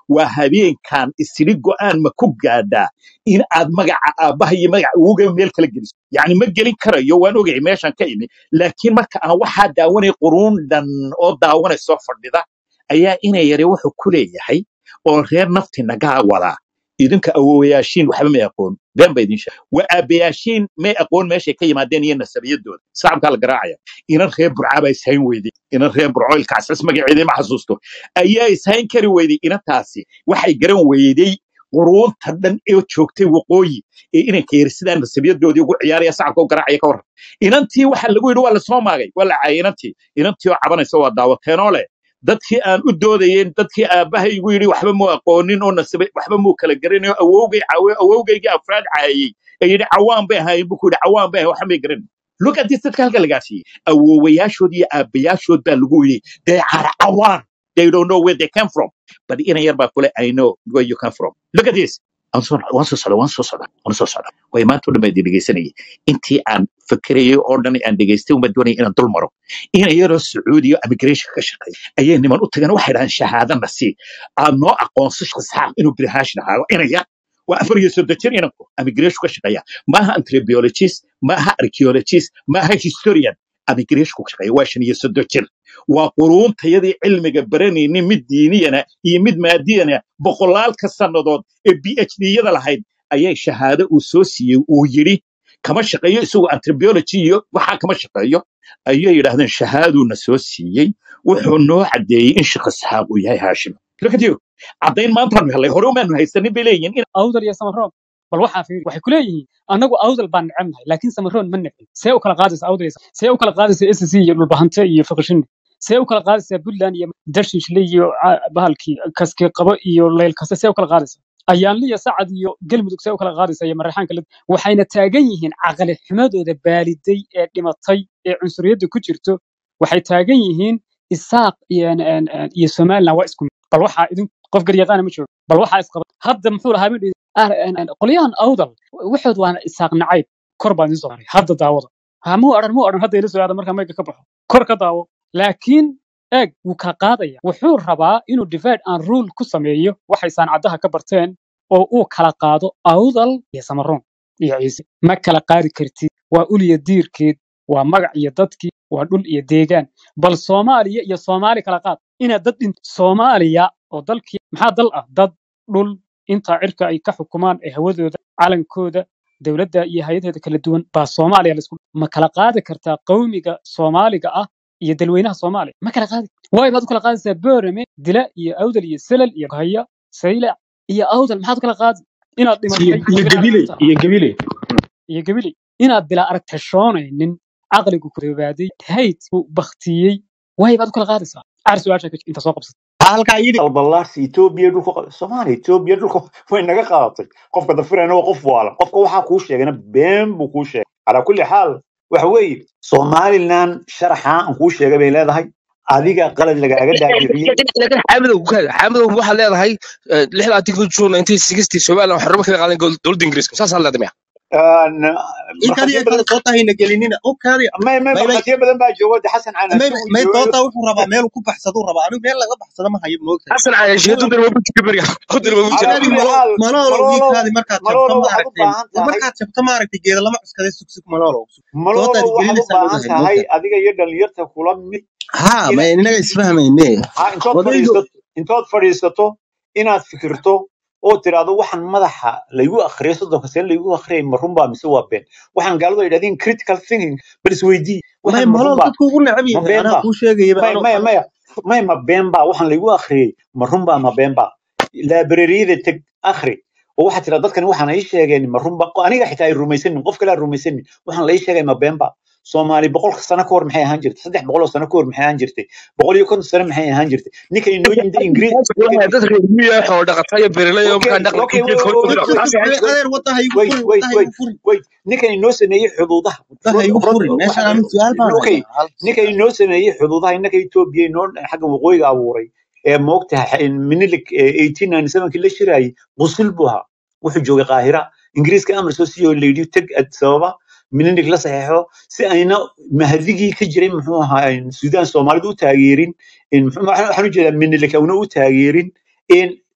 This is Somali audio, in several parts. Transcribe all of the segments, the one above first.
waa habeenkan isiri go'aan ma ku gaadhaa in aad magaca aabbaha iyo magaca uga meel kala geliso yacni ma gelin karayo waan ogay meeshan ka imi laakiin marka aan waxaa daawanay quruun dhan oo daawanay soo fadhida ayaa inay yare wuxuu ku leeyahay oo reer nafti nagaa wadaa idinka awowayaashiin waxba may aqoon been ba idin sheeg waa aabbayaashiin may aqoon meeshay ka yimaadeen iyo nasabiyadooda sacabkaa la garaacaya inan reer burcaba ishayn weyday inan reer burcoylkaasas magaceedii ma xasuusto ayaa ishayn kari weyday inantaasi waxay garan weyday quruunta dhan ee joogtay waqooyi ee inanka yar sidaa nasabiyadoodii ugu ciyaaraya sacabka u garaacaya ka waran inantii waxa lagu yidhi waa lasoo maagay waa la caayay inantii inantii oo cabanaysa waa daawateenoo leh dadkii aan u doodayeen dadkii aabbahay igu yidhi waxba muu aqoonin oo nasabay waxba muu kala garanayo awowgay caawe awowgaygii afraad caayay ee yidhi cawaan bay ahaayeen buu ku yidhi cawaan bay ahayen waxba may garanay look at this dadka halka lagaa siiyey awowayaashood iyo aabbayaashood baa lagu yidhi they are cawaan they don't know where they came from but ina yar baa kule i know where you come from look at this waan soo waan soo socda waan soo socda waan soo socda way maanta o dhan baa idin dhegeysanayay intii aan fakerayay oo dhan aan dhegeystay uma doonaya inaan dul maro ina yaroo sacuudiya immigration ka shaqeeya ayay niman u tageen waxay dhahaan shahaadana sii aad noo aqoonso shakhsaaq inuu birhaashin ahaado ina yar waa afar iyo soddon jir inanku immigration ka shaqeeya maaha anthropologist maaha archaeologist maaha historian immigration ka shaqeeya waa shan iyo soddon jir waa quruuntayadii cilmiga baranaynin mid diiniyana iyo mid maadiyana boqolaalka sannadood ee b h d-yada lahayd ayay shahaado uu soo siiyey uu yidhi kama shaqeeyo isagoo anthropology iyo waxaa kama shaqeeyo ayay yidhaahdeen shahaaduuna soo siiyey wuxuu noo caddeeyey in sheekh isxaaq uu yahay haashim look at you caddayn maantaanu helay hore umaanu haysanin bay leeyihiin in awdal iyo samaroon bal waxaa fiiri waxay ku leeyihiin annagu awdal baan necebnahay laakiin samaroon ma necbin see u kala qaadaysa awdal iyo Sam- see u kala qaadaysa sc iyo dhulbahante iyo fiqishinni see u kala qaadaysaa puntland iyo darshinshle iyo ca- bahalkii kaske qabo iyo leylkase see u kala qaadaysa ayaanliya sacad iyo galmudug see u kala qaadaysa iyo mareexaanka lid waxayna taagan yihiin caqli xumadooda baaliday ee dhimatay ee cunsuriyadda ku jirto waxay taagan yihiin isaaq iyo n- n- iyo somaliland waa isku mid. bal waxaa idin qof garyaqaana ma joogo bal waxaa isqaba hadda muxuu lahaa ma dhihi ah, n- n- qolyahan awdal waxood waana isaaq nacayb kor baan idin soo maray hadda daawada ha muu odhan muu odhan hadda ila soo aada markaa mayga ka baxo kor ka daawo laakiin eeg wuu kala qaadaya wuxuu rabaa inuu divide and rule ku sameeyo waxay saanacadaha ka barteen oo uu kala qaado awdal iyo samaroon iyo ciise ma kala qaadi kartid waa ul iyo diirkeed waa magac iyo dadkii waa dhul iyo deegaan bal soomaaliya iyo soomaali kala qaad inaad dad dhin soomaaliya oo dalkii maxaa dal ah dad dhul intaa cirka ay ka xukumaan ee hawadooda calankooda dowladda iyo hay-adaheeda kala duwan baa soomaaliya laisku ma kala qaadi kartaa qowmiga soomaaliga ah iyo dalweynaha soomaaliya ma kala qaadi waay baad u kala qaadaysaa boorame dila iyo awdal iyo selal iyo haya saylac iyo awdal maxaad u kala qaadi inaad iyo dhimatay iyo bilaa gabile aragta iyo gabile iyo gabili inaad bilaa aragtashoonaynin caqligu ku dabaaday hayd uu baktiyey waay baad u kala qaadaysaa caar su-aasha ka inta soo qabsata halkaa yidhi albalaarsi etoobiya dhulka qa- soomaaliya etoobiya dhulka way naga qaadatay qofka dafirana waa qof waalan qofka waxaa kuu sheegana been buu kuu sheegay calaa kulli xaal waxa weeye somalilan sharaxaa aan kuu sheegay bay leedahay adiga qalad lagaaga dhaadhiciyey laakiin xaamadow xaamadow waxaad leedahay lixda article june nineteen sixty somaliland waxaa xornimo kaga qaadan dowladda ingiriiska saasaa leedahay miya Een, inkaadi markhaatiyo ay kala badan soo tahayna gelinina okaadi may may may may markhaatiyo badan baa jooga de xasan caan may isagu may joogayo doota wuxuu rabaa meel ku baxsaduu rabaa anigu meel laga baxsado ma hayo moogtahay xasan cayashe maloolow dudar waa bujika beriga dudar waa bujika calaa kaadi kulli malo xaal maloolow maloolow wiilkaadi markaad jabto maloolow ma waxaad u aragtay baahan tahay markaad jabto ma aragtay geeda lama cuskaday sugsug maloolow dootaadi maloolow waxaad u gelinaysaa baahan ogahay tahay moogtahay adiga iyo dhalinyarta kula mid ha ma ina inaga isfahmayne ha intood odaygu fadhiisato intood fadhiisato inaad fikirto oo tiraahdo waxaan madaxa laygu akhriyay soddonka sane laygu akhriyay ma runbaa mise waa been waxaan gaaladu ay yidhahdeen critical thinking bal isweydii may waxaan ma malool runbaa dadku ugu necab ma yahay been anaa baa kuu sheegayaba maya anoo maya anoo maya maya ma been baa waxaan laygu akhriyay ma runbaa ma been baa laabrariyada teg akhri oo waxaa tira dadkani waxaan ii sheegeen ma runba aniga xitaa ay rumaysanin qof kale aan rumaysanin waxaan la ii sheegay ma been baa soomaali boqolka sano ka hor maxay ahaan jirtay saddex boqol oo sano ka hor maxay ahaan jirtay boqol iyo konton sano maxay ahaan jirtay ninka inoo yimid ingiriis ninka dad reer miya xoolo dhaqata iyo beeraley oo markaa okay dhaqanka okay iyo wait jeedka wait hor wait adeer wadda ha igu wait furin wait wadda ha wait igu furin wait ninkan inoo sameeyey xuduudaha wadda ha igu rod furin meeshaan anu su-aal baan okay hayaa hal ninkan inoo sameeyey xuduudaha innaka etoobiya inoo xagga waqooyiga abuuray ee moogtahay minilik eighteen ninety sevenkii la shiraayey qusul buu ahaa wuxuu joogay qaahira ingiriiska amar soo siiyo la yidhi teg addis ababa minilik la saxeexo si ayna mahdigii ka jiray muxuu ahaa suudaan soomaalidu u taageerin in muxuu- waxaan waxaan u jeedaa minilik awna u taageerin in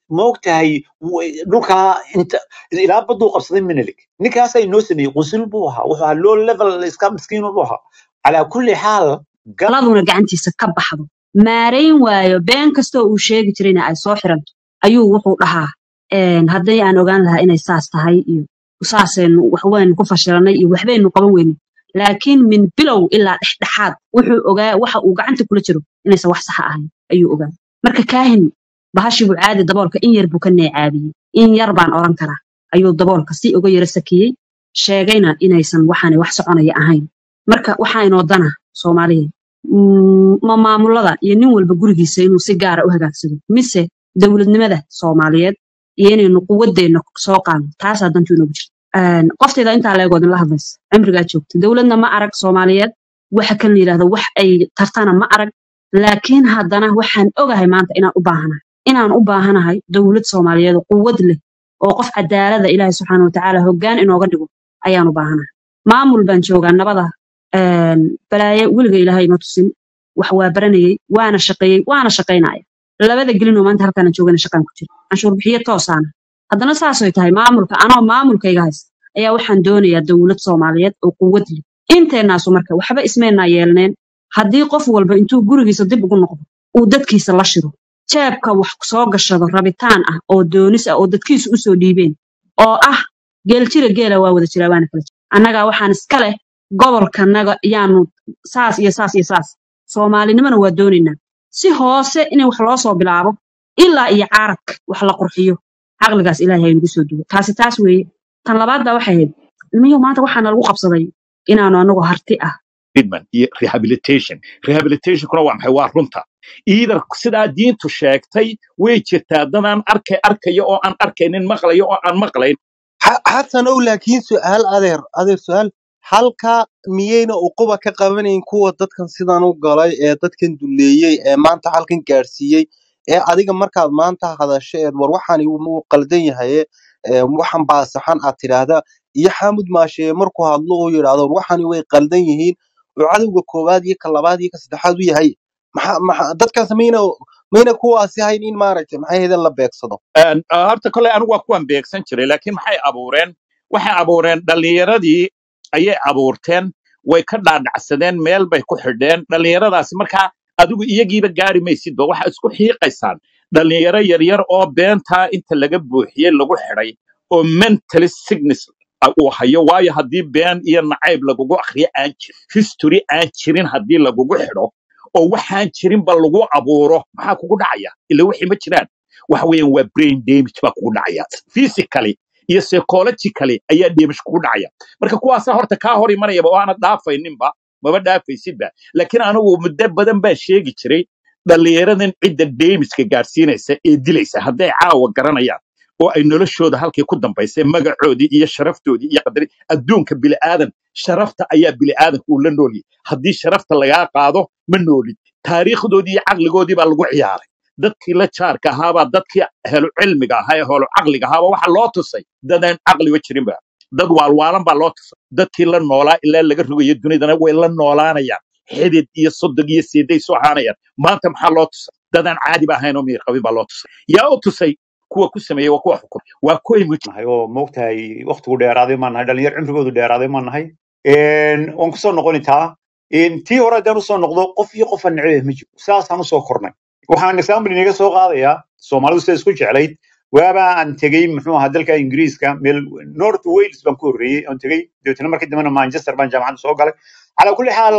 ma ogtahay w- dhulkaa inta ilaa baduu qabsaday menelik ninkaasaa inoo sameeyey qunsul buu ahaa wuxuu ahaa low level iska miskiin buu ahaa calaa kulli xaal gal taladuna gacantiisa ka baxdo maarayn waayo been kastoo uu sheegi jirayna ay soo xiranto ayuu wuxuu dhahaa een, haddii aan ogaan lahaa inay saas tahay iyo saasaynu waxwaynu ku fashiranay iyo waxbaynu qaban weyne laakiin min bilow ilaa dhexdhexaad wuxuu ogaa waxa uu gacanta kula jiro inaysan wax saxa ahayn ayuu ogaa marka kaahin bahashii buu caadi daboolka in yar buu ka neecaabiyey in yar baan oran karaa ayuu daboolka si uga yara sakiyey sheegayna inaysan waxaani wax soconaya ahayn marka waxaa inoo dana soomaaliyeed Mm, ma maamulada iyo nin walba gurigiisa inuu si gaara u hagaagsado mise dowladnimada soomaaliyeed iyo inaynu quwadeenna soo qaadno taasaa dantu inoogu jirta Een, qoftayda intaa leegoodin la hadlaysa cimrigaa joogta dowladna ma arag soomaaliyeed waxa kan la yidhahdo wax ay tartana ma arag laakiin haddana waxaan ogahay maanta inaan u baahanahay inaan u baahanahay dowlad soomaaliyeed oo quwad leh oo qof cadaalada ilaahay subxaana watacaala hoggaan inooga dhigo ayaan u baahanahay maamul baan joogaa nabada een, balaaye weliga ilaahay ma tusin wax waa baranayey waana shaqeeyey waana shaqaynaya labada gelinoo maanta halkaana joogana shaqaan ku jira canshuur bixiyo toosaana haddana saasay tahay maamulka anoo maamulkayga haysta ayaa waxaan doonayaa dowlad soomaaliyeed oo quwad leh inteennaasu marka waxba ismaynaa yeelneen haddii qof walba intuu gurigiisa dib ugu noqdo uu dadkiisa la shiro jeebka wax soo gashado rabitaan ah oo doonis ah oo dadkiisu usoo dhiibeen oo ah geeljira geela waa wada jiraa waana kala jira annagaa waxaan iska leh gobolkanaga yaanu saas iyo saas iyo saas soomaalinimana waa doonaynaa si hoose in wax loo soo bilaabo ilaa iyo caaradka wax la qurxiyo caqligaas ilaahay ha inagu soo duwo taasi taas weeye tan labaad baa waxay ahayd ilmihii maanta waxaana lagu qabsaday inaanu anagu harti ah treatment iyo rehabilitation rehabilitationkuna waa maxay waa runta either sidaa diintu sheegtay way jirtaa dadaan arkay arkaya oo aan arkaynin maqlaya oo aan maqlayn Ha- xasan ow laakiin su'aal adeer adeer su'aal halka miyayna uquba ka qabanayn kuwa dadkan sidan u galay ee dadkan duleeyey ee maanta halkan gaadhsiiyey ee adiga markaad maanta hadasho eed war waxaan wuu qaldan yahaye ee waxan baa saxan aad tidhaahda iyo xaamud maashee markuu hadlo uu yidhaahdo war waxani way qaldan yihiin oo cadowga koowaad iyo ka labaad iyo ka saddexaad u yahay maxa maxa dadkaas mayna mayna kuwaasi hayn in maaragtay maxay hedeen la beegsado Een, ah, horta kole anigu waa kuwan beegsan jiray laakiin maxay abuureen waxay abuureen dhallinyaradii ayay abuurteen way ka dhaadhacsadeen meel bay ku xidheen dhallinyaradaasi markaa adigu iyagiiba gaari maysidba waxa isku xiiqaysaan dhallinyaro yaryar oo beentaa inta laga buuxiyey lagu xidhay oo mentally sickness ah uu hayo waayo haddii been iyo nacayb lagugu akhriyo aan jirin history aan jirin haddii lagugu xidho oo waxaan jirinba lagu abuuro maxaa kugu dhacaya ila wixii ma jiraan waxa weeyaan waa brain damage baa kugu dhacaya physically iyo psychologically ayaa damage kugu dhacaya marka kuwaasaa horta kaa hor imanayaba oo aanad dhaafayninba maba dhaafaysidba laakiin anigu muddo badan baan sheegi jiray dhallinyaradan cidda damageka gaadhsiinaysa ee dilaysa hadday caawa garanayaan oo ay noloshooda halkii ku dambaysay magacoodii iyo sharaftoodii iyo qadari adduunka bili'aadan sharafta ayaa bili'aadanka uu la noolyahay haddii sharafta lagaa qaado ma noolid taariikhdoodii iyo caqligoodii baa lagu ciyaaray dadkii la jaarka ahaabaa dadkii helo cilmiga ahaa ee helo caqliga ahaaba waxa loo tusay dadaan caqliba jirinba dad waalwaalan baa loo tusay dadkii la noolaa ilaa laga rogayo dunidana way la noolaanayaan xidid iyo sodog iyo siiday soo haanayaan maanta maxaa loo tusay dadaan caadiba ahayn oo miyir qabin baa loo tusay yaa u tusay kuwa ku sameeyey waa kuwa xukum waa kuway muj nahay oo moogtahay waqtigu dheeraaday maan nahay dhalinyar cimrigoodu dheeraaday maan nahay Een, waan kusoo noqoni taa Een, tii hore haddaan usoo noqdo qof iyo qofaan neceb ma jiro saasaan usoo kornay waxaan example inaga soo qaadayaa soomaalidu sida isku jeclayd waaba aan tegey muxuu ahaa dalka ingiriiska meel north wales baan ku horreeyey aan tegey dabeetana markii dambena manchester baan jaamacadda soo galay calaa kulli xaal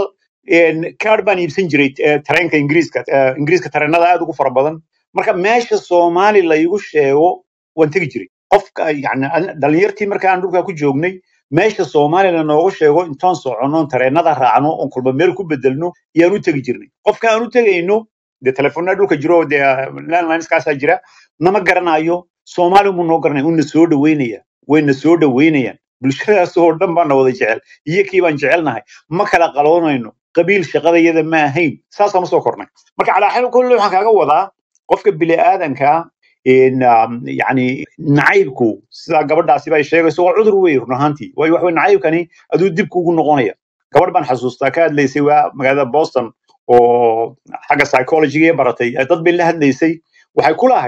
kaadh baan iibsan jiray eh, tareenka ingiriiska eh, ingiriiska tareenada aad ugu fara badan marka meesha soomaali la igu sheego waan tegi jiray qofka yani an- dhalinyartii marka aan dhulkaa ku joognay meesha soomaaliya noogu sheego intaan soconno tareenada raacno oon kulba meel ku bedelno yaan u tegi jirnay qofka aan u tegayno dee telefoonada dhulka jiro dee landlineskaasaa jira nama garanayo soomaali mu noo garanaya una soo dhaweynaya wayna soo dhaweynayaan bulshadaas oo dhan baana wada jecel iyo kii baan jecelnahay ma kala qaloonayno qabiil shaqadayada ma ahayn saasaan usoo kornay marka calaa xal kulle waxaan kaaga wadaa qofka bini'aadanka in um, yani nacaybku sidaa gabadhaasi bay sheegayso waa cudur wey run ahaantii waayo waxa wey nacaybkani aduu dib kugu noqonaya gabadh baan xasuustaa ka hadlaysay waa magaalada boston oo xagga psychologiga baratay ee dad bay la hadlaysay waxay ku lahayd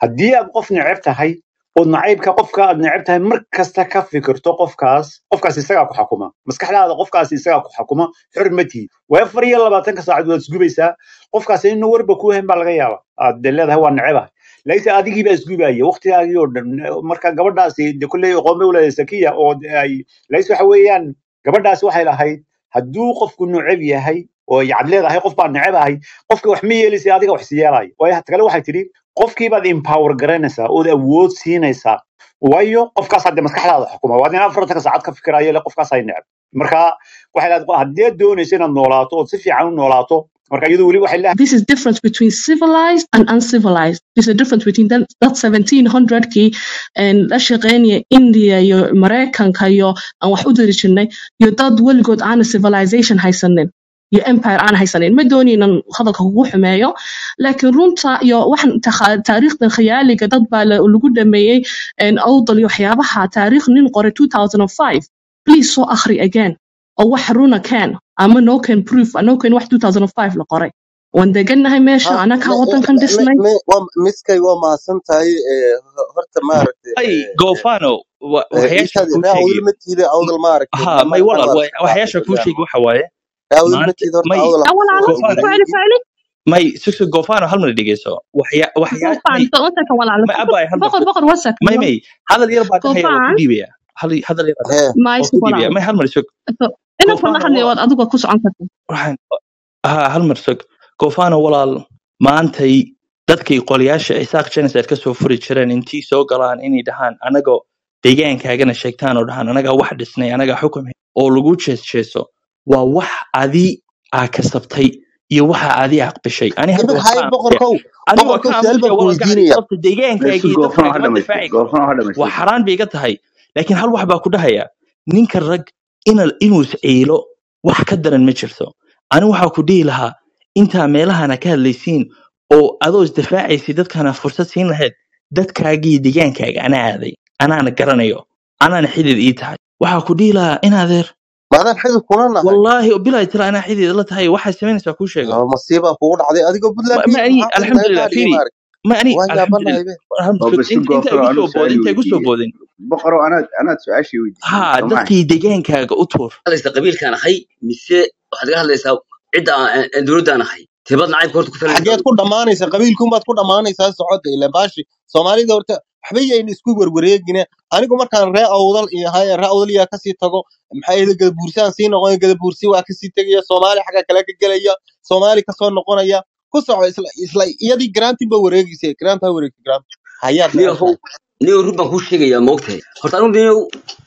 haddii aad qof neceb tahay oo nacaybka qofka aad neceb tahay mar kasta ka fikirto qofkaas qofkaas isagaa ku xukuma maskaxdaada qofkaas isagaa ku xukuma xor ma tihi waa afar iyo labaatanka saacad waad isgubaysaa qofkaas inuu warba ku hayn baa laga yaaba aad de leedahay waa necebahay laakiinse adigii baa isgubaya waqtigaagii oo dhan marka gabadhaasi de kulley aqoon bay uleedahay sakiya oo de ay laakiinse waxa weeyaan gabadhaasi waxay lahayd hadduu qofku neceb yahay oo yacad leedahay qof baa necebahay qofka wax ma yeelaysa adiga wax si yeelayo waayo hata kale waxay tidhi qofkii baad empower garanaysaa ood awood siinaysaa waayo qofkaas hadde maskaxdaada xukuma waa in afartanka saacad ka fikirayo le qofkaas ay neceb marka waxay leedahay haddii aad doonayso inaad noolaato ood si fiican u noolaato marka iyadu weli waxay leedahay This is difference between civilized and uncivilized. There's a difference between that, that 1700kii and la shaqeynaya India iyo Mareykanka iyo aan wax u diri jirnay iyo dad weligood aana civilization haysanin iyo empire aan haysanin ma doonin inaan hadalka kugu xumeeyo laakiin runta iyo waxan takha- taariikhdan khiyaaliga dad baa la- lagu dhameeyey and awdal iyo waxyaabaha taariikh nin qoray 2005 please soo akhri again oo wax runa keen ama no can proof no can wax 2005 la qoray waan degannahay meesha ha anakaa me- wadankan me- dhisnay me- waa- miskay waa mahadsan tahay ee, horta maaragtay ay ee, ee, goofano wa- ee, waxyaasha intaad kuu raa sheegay awdal ma tiida awdal maaragtay ha ma may magacan walaal wa- maaragtay waxyaasha kuu maaragtay sheegay waxa waaye raa awdal ma maanta tiida horta may awdal aan awal kusoo alo goofano ficili ficili may sugso goofano hal mar dhegeyso waxya waxyaa gofaan may wasanka walaalo may abay hal mar boqor boqor wasak may may hadal yar baa dhahaya waa ku gofaan dhiibaya hal hadal yar baa hee waa maayska ku dhiibaya walaalo may hal mar sug inankan la goofano hadlayo wa waad adiga ku socon karta waxaan ha hal mar sug goofano walaal maantay dadkay qoliyaasha isaaq genocide ka soo furi jireen intii soo galaan inay dhahaan anagoo deegaankaagana sheegtaan oo dhahaan anagaa wax dhisnay anagaa xukum hay- oo lagu jeesjeeso waa wax adi aa kasabtay iyo waxa adi aqbishay ani hadda imin waa ka hay aamusaya boqorkow ani waa boqorkow ka su'aal aamusaya baan ku waa gacdi weydiinaya sababta deegaankaaga Meesha iyo goofan dadkaaga ha ma dhamaystay difaaci karto goofan ha waa dhamaystay xaraan bay iga tahay laakiin hal wax baa ku dhahaya ninka rag ina inuu isciilo wax ka daran ma jirto ani waxaa ku dhihi lahaa intaa meelahana ka hadlaysiin oo adoo isdifaacaysid dadkana fursad siin lahayd dadkaagii deegaankaaga anaa aaday anaana garanayo anaana xidid ii tahay waxaa ku dhihi lahaa in adeer maadaan xidid kuna nahay wallaahi bilaa tira anaa xidid la tahay waxay samaynaysaa kuu sheego oo masiibaa kugu dhacday adigoo ma puntland ma ka ani yimid maxaa naga alxamdulilah qaadiyay firi maaragtay ma ani waan alxamdulilah yaabanahay be oo alxamdulilah basi inta inta goofan igu soo anuu boodin su-aal inta igu soo weydiiyey boodin boqoroo anaad anaad su-aashii weydiisay ha soo maaha dadkii deegaankaaga u tuur hadlaysa qabiilkaan ahay mise waxaad iga hadlaysaa cidda aan aan dowladdaan ahay tibad nacaybka horta ku xageed talinaysaa ku dhammaanaysa qabiilkunbaad ku dhammaanaysaa socodda ila baashi soomaalida horta waxba yayn isku werwareegine anigu markaan ree awdal iyo haye ree awdal yaa kasii tago maxaa yeele gadabuursaan sii noqonaya gadabuursi waa kasii tegaya soomaali xagga kale ka gelaya soomaali kasoo noqonaya ku soco isla isla iyadii grantin ba wareegaysa grant ha wareegta grant hayaad niyahow neceshahay niyow run baan kuu sheegayaa maogtahay horta anigu niyow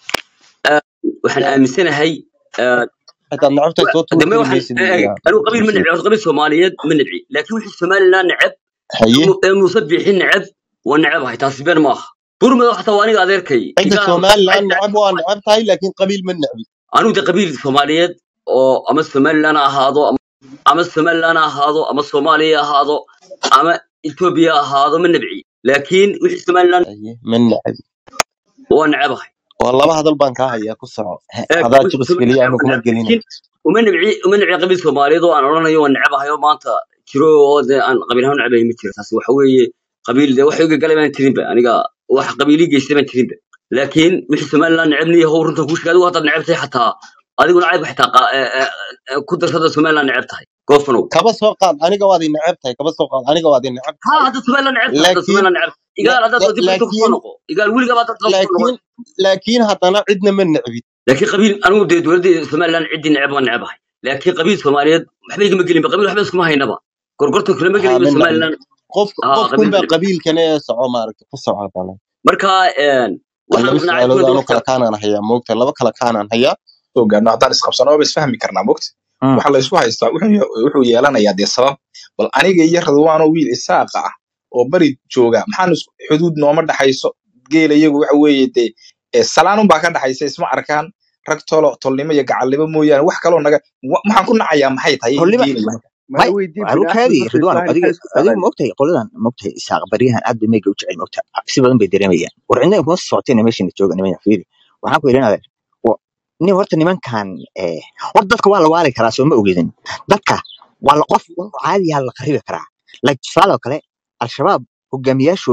ah, waxaan aaminsanahay ah, hadaad necabtahay soo dambe tuurtiri waxaan maysid eh, weligaa anigu qabiil ma necbi horta qabiil soomaaliyeed ma necbi laakiin wixii somalilan neceb haye ee muuse biixi neceb waa necabahay taasi been ma aha burmada xataa waa aniga adeerkay cidda igaal somaliland necab waa necab tahay laakiin qabiil ma necbi anigu de qabiil soomaaliyeed oo ama somalilan ha ahaado ama ama somalilan ha ahaado ama soomaaliya ha ahaado ama etoobiya ha ahaado ma nebci laakiin wixii somalilan haye ma necbi waa necabahay waa laba hadal baan kaa hayaa ku soco He, ee hadaa qabiil jibis somalilan geliya anu kuma gelina laakiin uma nebci uma nebci qabiil soomaaliyeed oo aan odhanayo waa necabahay oo maanta jiro oo de aan qabiil ahaan necabahay ma jiro taasi waxa weeye qabiil de wax iga galay baan jirinba aniga wax qabiilii geystay baan jirinba laakiin wixii somalilan necebni yahow runta kuu sheegay adigu haddaad neceb tahay xataa adigu nacayb xitaa qa- ee, ee, ee, ku darsada somalilan neceb tahay goofanow kaba soo qaad aniga waad i necab tahay kaba soo qaad aniga waad i necab ha tahay hadda somalilan neceb tahay hadda laakiin somalilan neceb igaal haddaad la- dib inta kusoo laakiin noqo igaal weligaa baad dadka kusoo noqon laakiin laakiin haddana cidna ma necbid laakiin qabiil anigu dee dowladda somalilan ciddii neceb waan necabahay laakiin qabiil soomaaliyeed waxba igama gelinba qabiil waxba iskuma haynaba gorgortan kulama haa gelayo ma necbi somalilan qof ha qofkun qabiil baa ma neceb qabiilkana ee soco maaragta ku soco hadana marka een, aan waxaan laba nacaybkuna su-aalood de anu kala waqti kaanaan hayaa moogta laba kala kaanaan hayaa soo gaarno haddaan isqabsano ba isfahmi karnaa mogta Mm. waxa la isku haystaa wuxuu ye- wuxuu yeelanayaa dee sabab bal aniga iyo radwaano wiil isaaqa ah oo bari jooga maxaan is- xuduud nooma dhaxayso geela iyagu waxa weeye dee eh, salaan unbaa ka dhaxaysa isma arkaan rag tolo tolnimo iyo gacalnimo mooyaane wax kaloo naga wa- waxaan ku nacayaa maxay tahay iga tolnima geenaya marka maya may weydii aru bini kaadi aadmi markay ridwaan islahayn adiga maxay isku adiga saalaan moogtahay qoladan moogtahay isaaq baryahan aad bay meyga u jecel moogtahay si badan bay dareemayaan war cidna kuma socoteen meeshan jooga niman fiiri waxaan ku yidhi nin horta nimankan eh, war dadka waa la waali karaa soo ma ogeedin dadka waa la qof un caadiyaa la qaribi karaa like tusaale oo kale al-shabaab hogaamiyaashoodu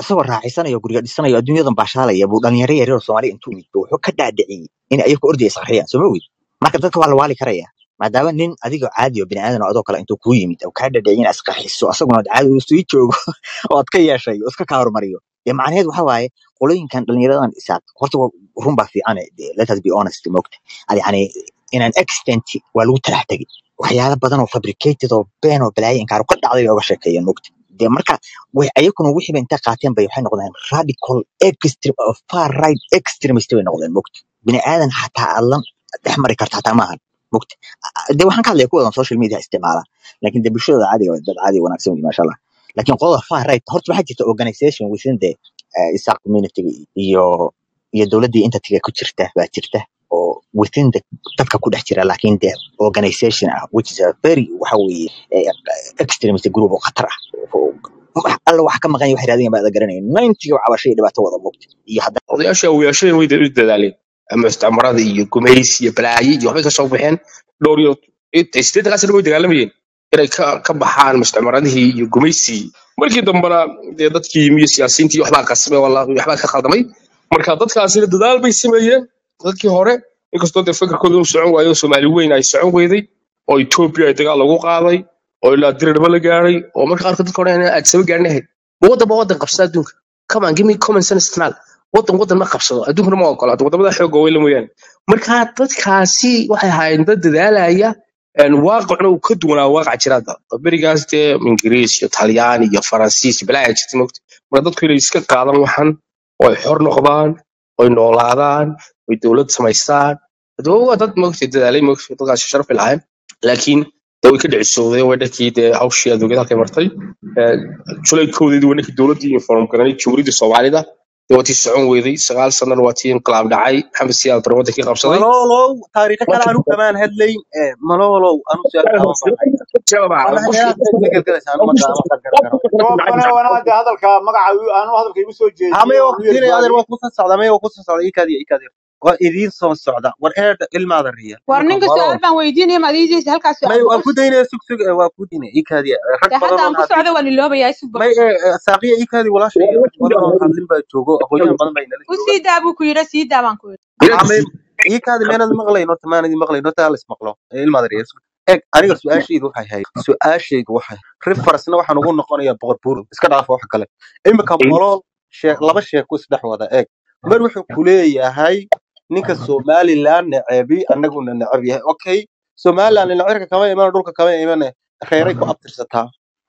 isagoo raaxaysanayo guriga dhisanayo adduunyadan baashaalaya buu dhalinyaro yaryar oo soomaaliya intuu yimid buu wuxuu ka dhaadhiciyey in ayagu ordaya isqarxiyaan soo ma weyd marka dadka waa la waali karaya maadaama nin adigoo caadi oo bini aadan oo adoo kale intuu kuu yimid oo kaa dhaadhiciyay inaad isqarxiso asaguna aad caadi uu sii joogo oo aad ka yeeshay oo iska kaa hormariyo dee macnaheed waxa waaye qolooyinkan dhalinyaradan isaaq horta waa- run baa fiican let us be honest moogta yani inaan extent waa lagu talax tegay waxyaalo badan oo fabricated oo been oo balaayo inkaar ka dhacday bay uga sheekeeyeen moogta dee marka way ayaguna wixii bay inta qaateen bay waxay noqdeen radical extreme of far right extremist bay noqdeen moogta bini aadan xataa aad la dhex mari karta xataa maahan moogta dee waxaan ka hadlaya kuwadan social media isticmaala laakiin dee bulshadooda caadiga waa dad caadi wanaagsan wey maasha allah laakiin qolada far right horta waxaa jirta organization within the uh, isaq community iyo iyo dowladdii entity ku jirta baa jirta oo within the dadka ku dhex jira laakiin de organization ah which is a very waxa weeye eh, extremist group oo khatar ah oo wax alla wax ka maqan yahay wax raadinaya baa garanaya ninety cabashay dhibaato wada moogta iyo hadda odayaasha awoyaashada way u dadaaleen ama isticmarada iyo gumays iyo balaaye iyo waxbay ka soo baxeen dhowr iyo sideetankaasna way dagaalamayeen inay ka ka baxaan mustacmaradihii iyo gumaysigii markii dambena dee dadkii iyo siyaasiyiintii waxbaa qasmay wallaahi waxbaa ka khaldamay marka dadkaasina dadaal bay sameeyeen dadkii hore inkastoo dee fikirkooda uu socon waayo soomaali weyn ay socon weyday oo etoobiya ay dagaal lagu qaaday oo ilaa dirirba la gaaray oo marka qaarkood dadka hore aad saba gaarin ahayd ma waddan ba waddan qabsada adduunka come on give me common sense tanaal waddan waddan ma qabsado adduunkana ma ogolaato waddamada xoogga weyla mooyaane marka dadkaasi waxay ahaayeen dad dadaalaya een, waaqicna uu ka duwanaa waaqac jiraada berigaas dee ingiriis iyo talyaani iyo faransiis iyo balaa jirta mogta marka dadku inay iska qaadan waxan oo ay xor noqdaan oy noolaadaan oy dowlad samaystaan hadaba waa dad mogta dadaalay mogta dadkaasi sharaf ay lahayn laakiin dee way ka dhicisowdeen way dhankii dee hawshii adduunyada halkay martay Ee, julaydkoodeedii waa ninkii dowladdii inform garanay jumhuuriyadda soomaalida dee waa tii socon weyday sagaal sanana waa tii inqilaab dhacay maxamed siyaad bare wadankii qabsaday malolow taariikho kale markii anu kamaan hadlayn eh, malolow anu su-aal gaaban baan hayaa wallahi meelaad ka gelgelaysa anu ma ma gargaro toobane wanaade hadalka magaca u- aanu hadalka igu soo hame jeediyo waa u yar kusinaya adeer gaabiyo waa kusan socda me waa kusan socda ikaadiya ikaadiya waa idiin soo socda war eedha ilmaada riya war marka ninka malolow su-aal baan weydiinaya ma adiideysa halkaas may su-aal waan boqol ku daynaya sug sug eh, waa ku daynaya ikaadiya rag dee hadda badan aan oon ku hadlin socda waan iloobayaa isug may boqol eh, eh, saaqiya ikaadi walaashay rag badan oon hadlin baa joogo aqoonyahan badan baa inala u jooga sii daa buu ku yidhi sii daa baan ku yidhi hame ikaadi meenad maqlayn horta maanad maqlayn horta halis maqlo Eh, ilmaada riya sug eg aniga su-aashaydu waxay ahayd su-aashaydu waxay referencena waxaan ugu noqonayaa boqor buur iska dhaafa wax kale imika malool shee laba sheeko isdhex wada eeg mar wuxuu ku leeyahay ninka somaliland necebi annaguna neceb yahay okay somaliland necebka kama iman dhulka kama imane reeray ku abtirsataa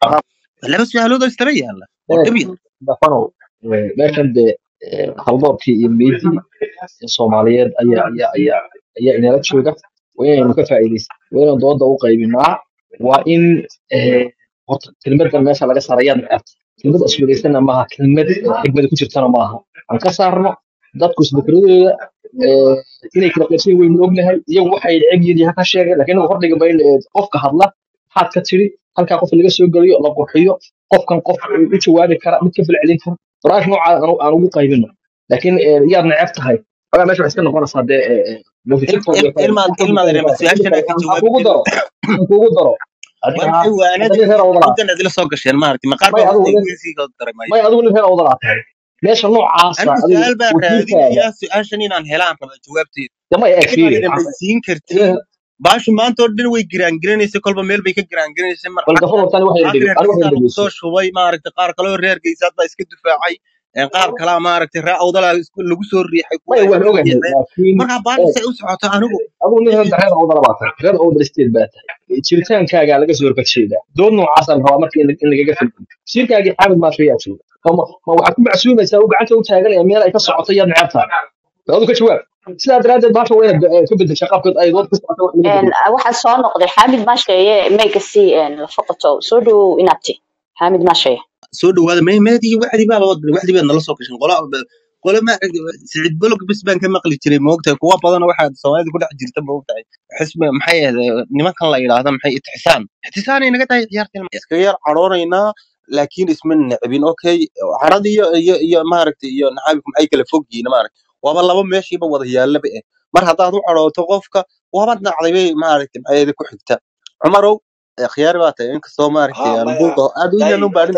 laba su-aalood oo istaba yaala oo dhib yar dafanow meeshan dee eh, haldoorkii iyo meydii soomaaliyeed ayaa ayaa ayaa ayaa inala jooga waa inaynu ka faa'iidaysan waa inaan dooda u qaybinaa waa in eh, horta kelmadan meesha laga saarayaa necabta kelmad iswadaysana maaha kelmad eh, xigmada ku jirtana maaha aan ka saarno dadku isbakradooda eh, inay kala qaybsan waynu ognahay iyagu waxay neceb yihiin ha ka sheegay laakiin inagu hordhiga bayn qofka hadla maxaad ka tiri halkaa qof laga soo geliyo la qurxiyo qofkan qof u jawaabi kara mid ka falcelin kara barnaamij nooca aan aan ugu qaybino laakiin eh, yaad neceb tahay xogaa meesha waxay iska noqonaysaa dee eh, eh, motivationkooda way ka- ilmaad inta ilmaad rema su-aashan ay ka aan jawaabi kugu jirin daro aan kugu daro war adiga maxay waanada hadda nin reer awdalaa intan adila soo gasheen maaragtay maqaar may baa adigu hoosta nin igu sii daray may adigu nin reer awdalaa tahay meesha noocaasa anigu adigu su-aal baan wasiirkaaga raadinayaa su-aashan inaan helaan raba jawaabteeda dama eeg ilmaad fiiri rema siin kartiin baashu maanta oo dhan way giraangiranaysa kolba meel bay ka giraangiranaysa mar bal xagga gafur hortaan waxay qaar dhegey reer anigu waxay geysaa lagu dhegeyso soo shubay maaragtay qaar kaloo reer geysaad baa iska difaacay een qaar kalaa maaragtay ree awdalaa isku- lagu soo riixay kuwa may ay waan soo ogahay riixeen laakiin markaa baashu eeg say u socoto anigu adigu nin reer reer awdala baa tahay reer awdal state baa tahay jiritaankaagaa laga soo horbajeedaa dood noocaasaan rabaa marka in in lagaga filmo shirkaagii xaamid maashayaa jooga ma ma waxaad ku macsuumaysaa uu gacanta u taaganaya meel ay ka socoto yaad neceb tahay adu ka jawaab sidaa daraaddeed baasha waa inaad eh, ka bedesha qaabkood ay dood ku socoto wax laga Een, bedelo waxaa soo noqday xaamid maashaye meyga si lafaqato soo dhowow inaabti xaamid maashaye soo dhawaada may meedii wacdi baaba waddan wacdi baad nala soo gashan qola qole ma sicid bolog bis baan ka maqli jiray moogtahay kuwa badan waxaa soomaalida ku dhex jirta moogtahay xisbi maxay ahayd nimankan la yidhaahda maxay itixsaan itixsaanay naga tahay ciyaarta iskaga yar cadhoonaynaa laakiin isma necbin okay carada iyo iyo iyo maaragtay iyo nacaabku maxay kala fog yihiin maaragtay waaba laba meeshiiba wada yaallaba eh mar haddaad u cadhooto qofka waaba nacday bay maaragtay maxay ku xigta cumarow khiyaari baa tahay inkastoo maaragtay ها aan مايا buuqa aad u داي yaan u baarin horta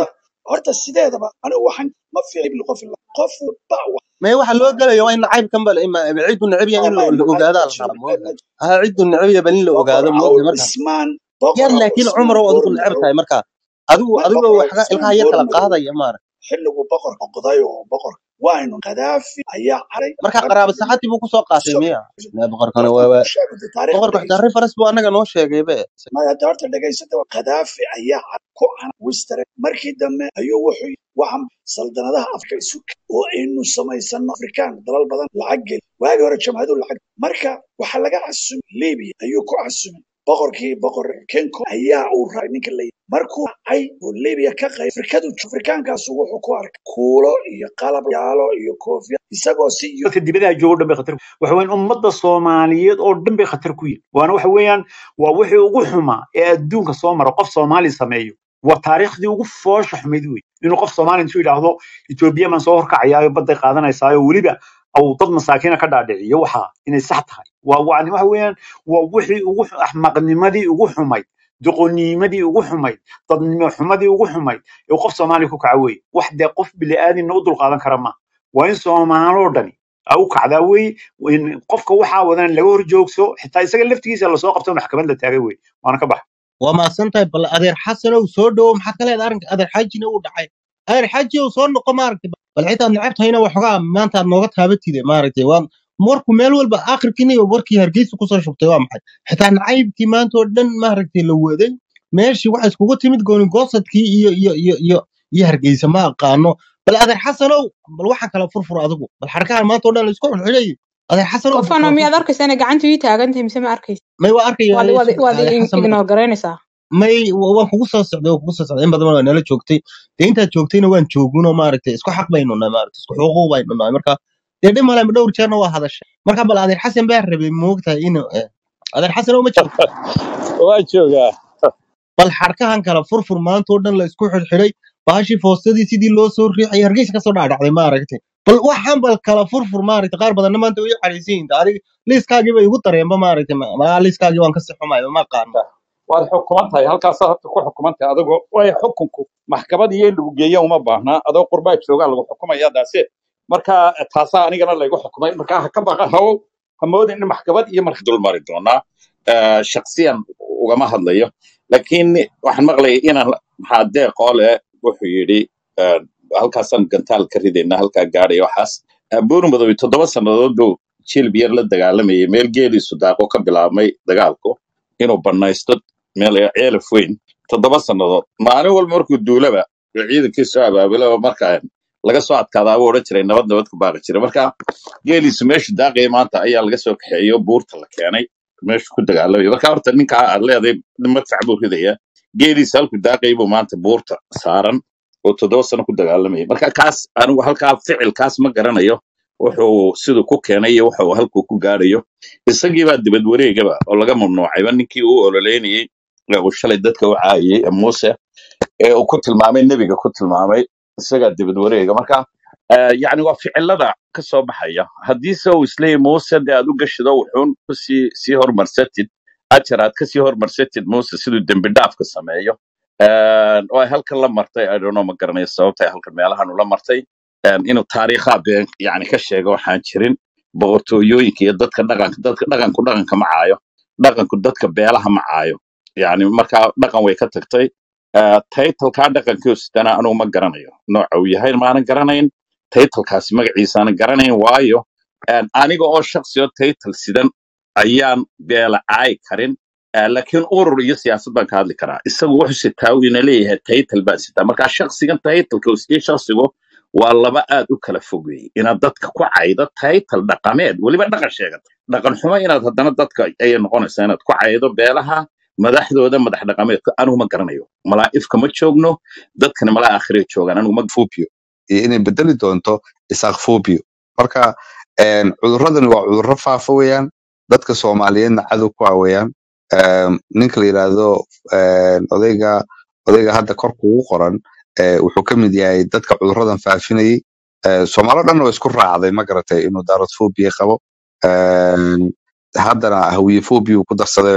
horta sideedaba anigu waxaan ma fiicin qof ila qof walba wax may waxa loo gelaya waa in nacaybkan bal ima ciddu necab yahay in ma la la nacayb ogaadaa ma la jiro rabaa ma nacayb ma ogtahay jiro ha ciddu necab yahay bal in la boqor ogaado ma cawl ogtahay marka cismaan yar boqor cawl laakiin cismaan cumar oo adigu goorma necab madow tahay marka adigu ma adigu boqor cawl waxga cismaan ilkaha yar goorma kala madow qaadaya maara xilligu boqorka qoday oo boqor waaynu kadaafi ayaa caray marka rag qaraabo saxaadii buu kusoo qaatay so miya Ne, boqorkana horta waa waa ku sheego dee taariikhda boqorka xitaa dhegeyso reference buu anaga noo sheegay be maya dee horta dhegeysata waa kadaafi ayaa caray ku cana wistere markii dambe ayuu wuxuu yidhi waxaan saldanadaha afrika isu ke- oo aynu samaysano afrikaan dalal badan lacag geli waagii hore jamhadu lacag marka waxaa laga casumay libiya ayuu ku casumay boqorkii boqor kenko ayaa uu raray ninka la yidhi markuu cay oo libiya ka qayb afrikadu afrikaankaasu wuxuu ku arkay kuulo iyo qalab yaalo iyo koofiya isagoo si yu dadka dibadaha jooga o dhan bay khatar ku waxa weeyaan ummadda soomaaliyeed oo dhan bay khatar ku yihin waana waxa weeyaan waa wixii ugu xumaa ee adduunka soo mara qof soomaali sameeyo waa taariikhdii ugu foosha xumayd wey inuu qof soomaali intuu yidhaahdo etoobiya maan soo horkacayaayo badday qaadanaysaayo weliba au dad masaakiina ka dhaadhiciyo waxaa inay sax tahay waa waa waxa weeyaan waa wixii ugu xu- axmaqnimadii ugu xumayd doqonimadii ugu xumayd dadnimo xumadii ugu xumayd ee qof soomaali ku kaca weye wax dee qof bini'aadinna u dulqaadan kara ma waa in soomaaloo dhani a u kacdaa weye in qofka waxaa wadan laga hor joogso xitaa isaga laftigiisa lasoo qabto maxkamad la taagay weye waana ka baxa waa mahadsan tahay bal adeer xasanow soo dhowo maxaa ka leedahay arrinka adeer xaajina uu dhacay adeer xaaji ow soo noqo maaragtay bal xitaa necab tahayna waxoogaa maanta aad nooga taabatide maaragtay waa warku meel walba akhirkiina warkii hargeysa kusoo shubtay waa maxay xitaa nacaybkii maanta oo dhan maaragtay la waday meeshii waxa iskugu timid gooni goosadkii iyo iyo iyo iyo iyo hargeysa ma aqaano bal adeer xasanow bal waxaan kala furfur adigu bal xarkahan maanta oo dhan la isku xulxulay adeer xasanow bal qofana kala miyaad furfur arkaysaa inay gacanta ii taagan tahay mise ma arkaysa may waa arkaya waad waad waad adeer xasan ignoo garaynaysaa may wa- waan kugu soo socday waan kugu soo socday in badan waa nala joogtay dee intaad joogtayna waan joogunoo maaragtay isku xaq baynu nahay maaragtay isku xuquuq baynu nahay marka dee dhib male dhowr jeerna waa hadashay marka bal adeer xasan baa rabay moogtahay inuu eh, adeer xasan oo ma joogto waa joogaa bal xarkahan kala furfur maanta oo dhan la isku xidhxidhay baashii foostadii sidii loo soo riixay hargeysa kasoo dhaadhacday maaragtay bal waxaan bal kala furfur maaragtay qaar badanna maanta way xariisan yihiin adiga liiskaagii bay igu dareenba maaragtay ma ma- liiskaagii waan kasii xumayo ma aqaano waad xukuman tahay halkaasaa horta ku xukuman tahay adigoo way xukunku maxkamad iyo in lagu geeya uma baahnaa adoo qurbaa joogaa lagu xukumaya daase marka taasaa anigana laygu xukumay marka ha ka baqa hawow ha moodin in maxkamad iyo marka dulmari doonaa Eh, shakhsiyan ugama hadlayo laakiin waxaan maqlayay inaan maxaa deeqoole wuxuu yidhi eh, halkaasaan gantaal ka ridayna halkaa gaadhaya waxaas Eh, buur madow toddoba sannadood buu jilb yar la dagaalamayay meel geeliisu daaqo ka bilaabmay dagaalku inuu bannaysto meel ceelaf weyn toddoba sannadood maalin walba markuu duulaba oo ciidankiisu abaabulaba marka laga soo adkaadaa buu odhan jiray nabad nabad ku baaqi jiray marka geeliisu meeshu daaqaya maanta ayaa laga soo kaxeeyo buurta la keenay meeshu ku dagaalamaya marka horta ninkaa aad leedahay madfac buu ridaya geeliisa halku daaqaya buu maanta buurta saaran oo toddoba sano ku dagaalamaya marka kaas anigu halkaa ficilkaas ma garanayo wuxuu siduu ku keenay iyo wuxuu halkuu ku gaarayo isagii baa dibad wareegaba oo laga mamnuucayba ninkii uu ololeynayey ee uu shalay dadka u caayiyey ee muuse ee uu ku tilmaamay nebiga ku tilmaamay isagaa dibad wareega marka eh, yacni waa ficilada ka soo baxaya haddii se uu isleeyahy muuse dee aad u gashido wuxuun kusii sii hormarsatid ajar aad kasii hormarsatid muuse siduu dembi dhaafka sameeyo Eh, oo ay halkan la martay i don't know ma garanayo sababta ay halkan meelahan ula martay Eh, inuu taariikhaa been yani ka sheego waxaan jirin boqortooyooyinka iyo dadka dhaqanka dadka dhaqanku dhaqanka ma caayo dhaqanku dadka beelaha ma caayo yani markaa dhaqan way ka tagtay Eh, taytalkaa dhaqankiisana anugu ma garanayo nooca uu yahay maanan garanayn taytalkaasi magaciisaanan garanayn waayo eh, aniga oo shaksi oo taytal sidan ayaan beela caayi karin Eh, laakiin urur iyo siyaasad baan ka hadli karaa isagu wuxuu sitaa uu ina leeyahay taytal baan sitaa marka shaksigan taytalka iyo shaksigu waa laba aad u kala fog weeye inaad dadka ku caydo taytal dhaqameed weliba dhaqan sheegata dhaqan xumo inaad haddana dadka ayay noqonaysaa inaad ku caydo beelaha madaxdooda madax dhaqameedka anigu ma garanayo malaa'ifka ma joogno dadkana malaa akhirey joogaan anigu ma phobia iyo inay bedeli doonto isaaq phobia marka een, cudurradani waa cudurro faafa weeyaan dadka soomaaliyeedna cadow ku ah weeyaan Een, ninka la yidhaahdo een, odayga odayga hadda korka ugu qoran ee, wuxuu ka mid yahay dadka cudurradan faafinayay Ee, soomaalo dhanna waa isku raacday ma garatay inuu daarad phobia qabo Een, haddana hawiye phobia uu ku darsadayoo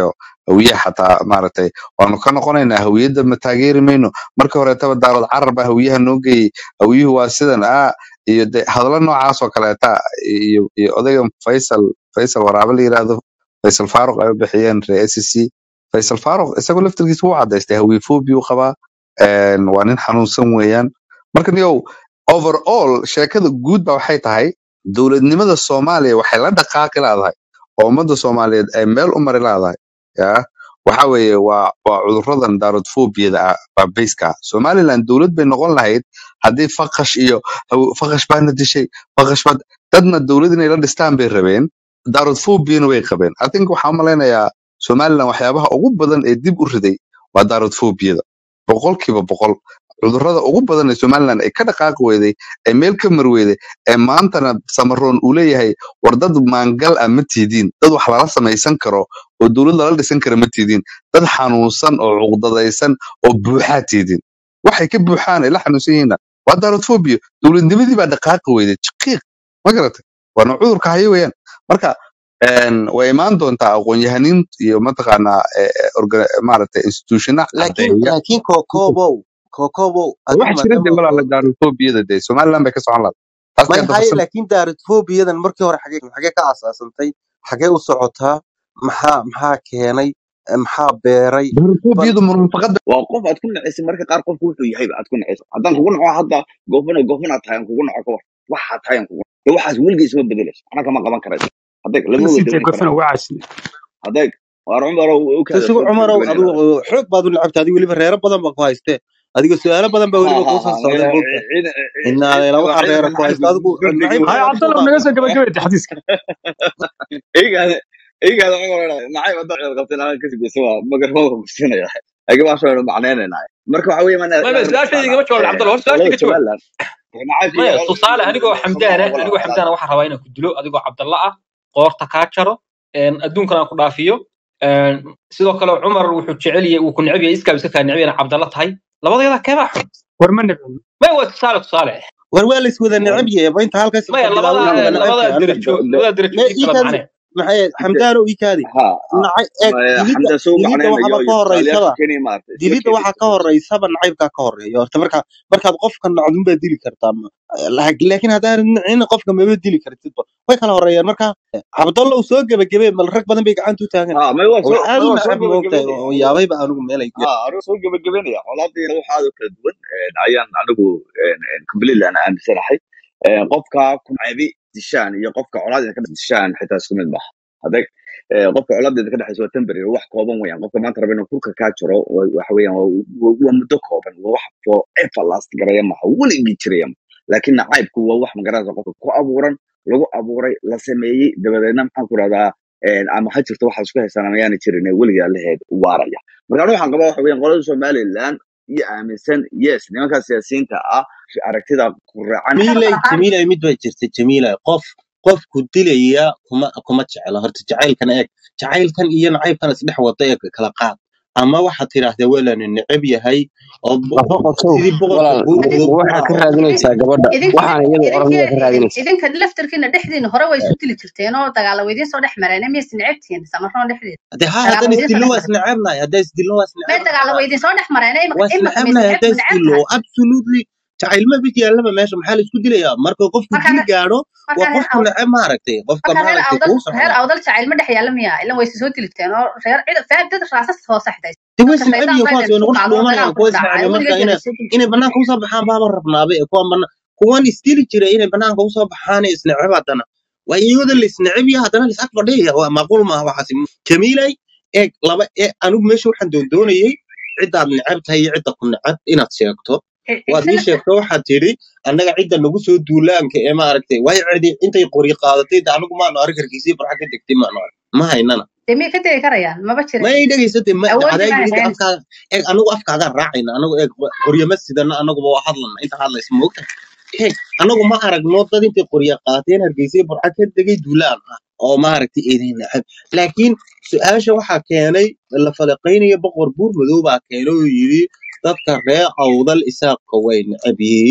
hawiyaha xataa maaragtay waanu ka noqonaynaa hawiyadda ma taageeri mayno marka horeetaba daarood carar baa hawiyaha noo geeyey hawiyuhu waa sidan ah iyo de hadallo noocaas oo kaleeta iyo iyo odaygan faysal faysal waraabo la yiraahdo faysal faaruq ay u bixiyeen reer SEC faysal faaruq isagoo laftirkiisa wuu cadaystay hawiyophobia uu qabaa een, waa nin xanuunsan weeyaan marka niyow overall sheekada guud ba waxay tahay dowladnimada soomaaliya waxay la dhaqaaqi laadahay oo ummadda soomaaliyeed ay meel u mari laadahay ya waxa weeye waa waa cuduradan daarodfobiyada ah baa bayska somaliland dowlad bay noqon lahayd haddii faqash iyo haw- faqash baana dishay faqash baa dadna dowlad inay la dhistaan bay rabeen daarodfobiyana way qabeen i think waxaan u malaynayaa somaliland waxyaabaha ugu badan ee dib u riday waa daarodfobiyada boqolkiiba boqol cudurrada ugu badan ee somaliland ay ka dhaqaaqi weyday ee meel ka marweyday ee maantana samaroon uu leeyahay war dad maangal ah ma tiidiin dad wax lala samaysan karo oo dowlad lala dhisan kara ma tiidiin dad xanuunsan oo cuqdadaysan oo buuxaa tiidiin waxay ka buuxaan ay la xanuunsan yihiinna waa daarodfobia dowladnimadii baa dhaqaaqi weyday jiqiiq ma garatay waana cudurka hayo weeyaan marka een, way imaan doontaa aqoon-yahaniin iyo mataqaanaa eh, eh, orga- maaragtay institutiona laakiin cadeeya laakiin kokobow kokobow adigu wax jira de maadaama walaala daarodfobiyada de somaliland bay ka socon lahayd taas may kee haye dabasan laakiin daaradfobiyadan markii hore xagee xagee ka asaasantay xagee u socotaa maxaa maxaa keenay eh, maxaa beeray bal daarodfobiyadu munafaqada waa qof aad ku nacaysa marka qaar qofku wuxuu yahayba aad ku nacayso haddaan kugu naco hadda goofana goofanaad tahay aan kugu naco ka war waxaad tahay aan kugu naco dee waxaas weligiis ma bedelayso anaa kama qaban karayso hadday lama sii wada tee wadi gofana karaan waa casli hadday waar cumar u kaada tasigu soo cumarow adigu gabagabeynayna xoog baad u lacabta adigu weliba reero badan baa ku haystee adiga su-aalo badan baa ha weliba ha kuu ha soo socday moogta inaadeela waxaa reera ku haysta adigu hay nacayb badan ku cabdallah naga soo gabagabeeyay xadiiska igaada igaada cumar nacayb hadda ceel qabteen aan kasi geysa waa magarfoonka kusinaya aga baa soo macneynayna marka waxa weeye mana maya inaad su-aashayda igama jawaab cabdalla hor qolada su-aashayda ka jawaab somaliland nacaybka maya iyo tusaale anigoo soomaaliya xamdaana wala anigoo xamdaana waxaan rabaa inaan ku dilo adigoo cabdalla ah qoorta kaa jaro een, adduunkan aan ku dhaafiyo een, sidoo kale cumar wuxuu jecel yahay uu ku neceb yahay iskaab iska kaa neceb yahay cabdalla tahay labadeeda keebaa xun war ma nabcin maya waa tusaale tusaale war waa la iswada necab yahay ba inta halkaas maya iska labada bilaaway waa wada labada necabka anigu derajo labada derajo me ii kala iikaadi macnee maxay xamdaano iikaadi ha nacay eeg dilidda xamda soo dilidda macneynayo waxaba ka iyo tusaalayaasha horeysaba kenya maaragtay isla dilidda waxaa keenaysa ka horeysaba nacaybkaa ka horeeya horta marka markaad qofka nacdun baad dili kartaa ma- laak- laakiin haddaan nacin qofka maba dili kartidba way kala horeeyaan marka cabdalla uu soo gebagabee mal rag badan bay gacanta u taagan ha may waa oo soo aad may u waa soo nacab moogtahay gabagabeynaya oo yaabayba anigu meelay ha anigu soo gabagabeynaya colaadii wax aad u kala duwan een, ayaan anigu completely aan aaminsanahay Een, qofka ku nacebi dishaan iyo qofka colaadida ka dishaan xitaa isku mid maaha hadday ee, qofka colaadida ka dhexaysa waa temporary wax kooban weeyaan qofka maanta raba inuu kurka kaa jiro waa- waxa weeyaan waa waa- waa muddo kooban waa wax forever last garaya maaha weligii jiraya maaha laakiin nacaybku waa wax magaranaysa qofka ku abuuran lagu abuuray la sameeyey dabadeedna maxaan ku rahdaa ama ha jirto waxaad isku haysaan ama yaana jirin ee weligaa laheed waaraya marka anigu waxaan qabaa waxa weeyaan qolada somaliland iyo aaminsan yes nimanka siyaasiyiinta ah aragtida ku raacan jamiilay jamiilay mid baa jirta jamiilay qof qofku dilaya kuma kuma jecla horta jacaylkan eeg jacaylkan iyo nacaybkan isdhex wada ee kala qaad ama waxaad tidhaahdaa weelanu necab yahay oo bo- nafaqosow sidii boqorka walaal buurtooda ku waxaad ka raaco raadinaysaa gabadha idinka waxaana iyadu oran miyaad ka raadinaysaa idinka laftarkiina dhexdiina hore way isu dili jirteen oo dagaala weydiin soo dhex mareen miyaysa necabtihiin samaroon dhexdeeda hadee ha dagaala haddaan weydiin soo isdillo dhex waa mareen isnacabnahay haddaan isdillo waa may isnacabnahay dagaala weydiin soo dhex mareen imaka waa imaka maysa isnacabnahay necabtu haddaan necab isdillo tahay absolutely jacayl ma bid yaallaba meesha maxaa la isku dilayaa marka qofku marka dil gaadho marka waa reer qofku awd necab maaragtay qofka marka reer maaragtay awdal kuu reer socda awdal jacayl ma dhex yaalla miya ilan way soo dilibteen oo reer cid faa dad raasas hoose xitay de way dadka isnacab shaydaan yihiin baa kuwaas inay way isku nagu qaado oo dhuumanayaan dagaal kuwa ku dhacay weligeed isnacab marka inay bay soo dili inay banaanka usoo baxaan baaba rabnaaba ee kuwan bana kuwan isdili jira inay banaanka usoo baxaan ee isnacab haddana waa iyagooda la isnacab yahay haddana la isag fadhiyaya waa macquul maaha waxaasi jamiilay eeg laba ee anigu meesha waxaan doondoonayay ciddaad necab tahay iyo cidda ku necab inaad sheegto waad ii sheegto waxaad tidhi annaga cidda nagu soo duulaanka ee maaragtay way cidi intay qori qaadatay de anigu maanu arag hargeysii farxa ka degtay maanu arag ma haynana dee miyay ka tegi karayaan maba ma jirin ay dhegaysatay ma awoodii caday baan yidhi ahayn afkaaga eeg anagu afkaagaan raacayna anagu eeg qoryama sidana anaguba waa hadlana inta hadlaysa moogta eeg anagu ma aragno dad intay qorya qaateen hargeysay burca ka degay duulaan ah oo maaragtay eeday nacab laakiin su-aasha waxaa keenay la falaqaynaya boqor buur madow baa keenay oo yidhi dadka reer awdal isaaqka way necab yihiin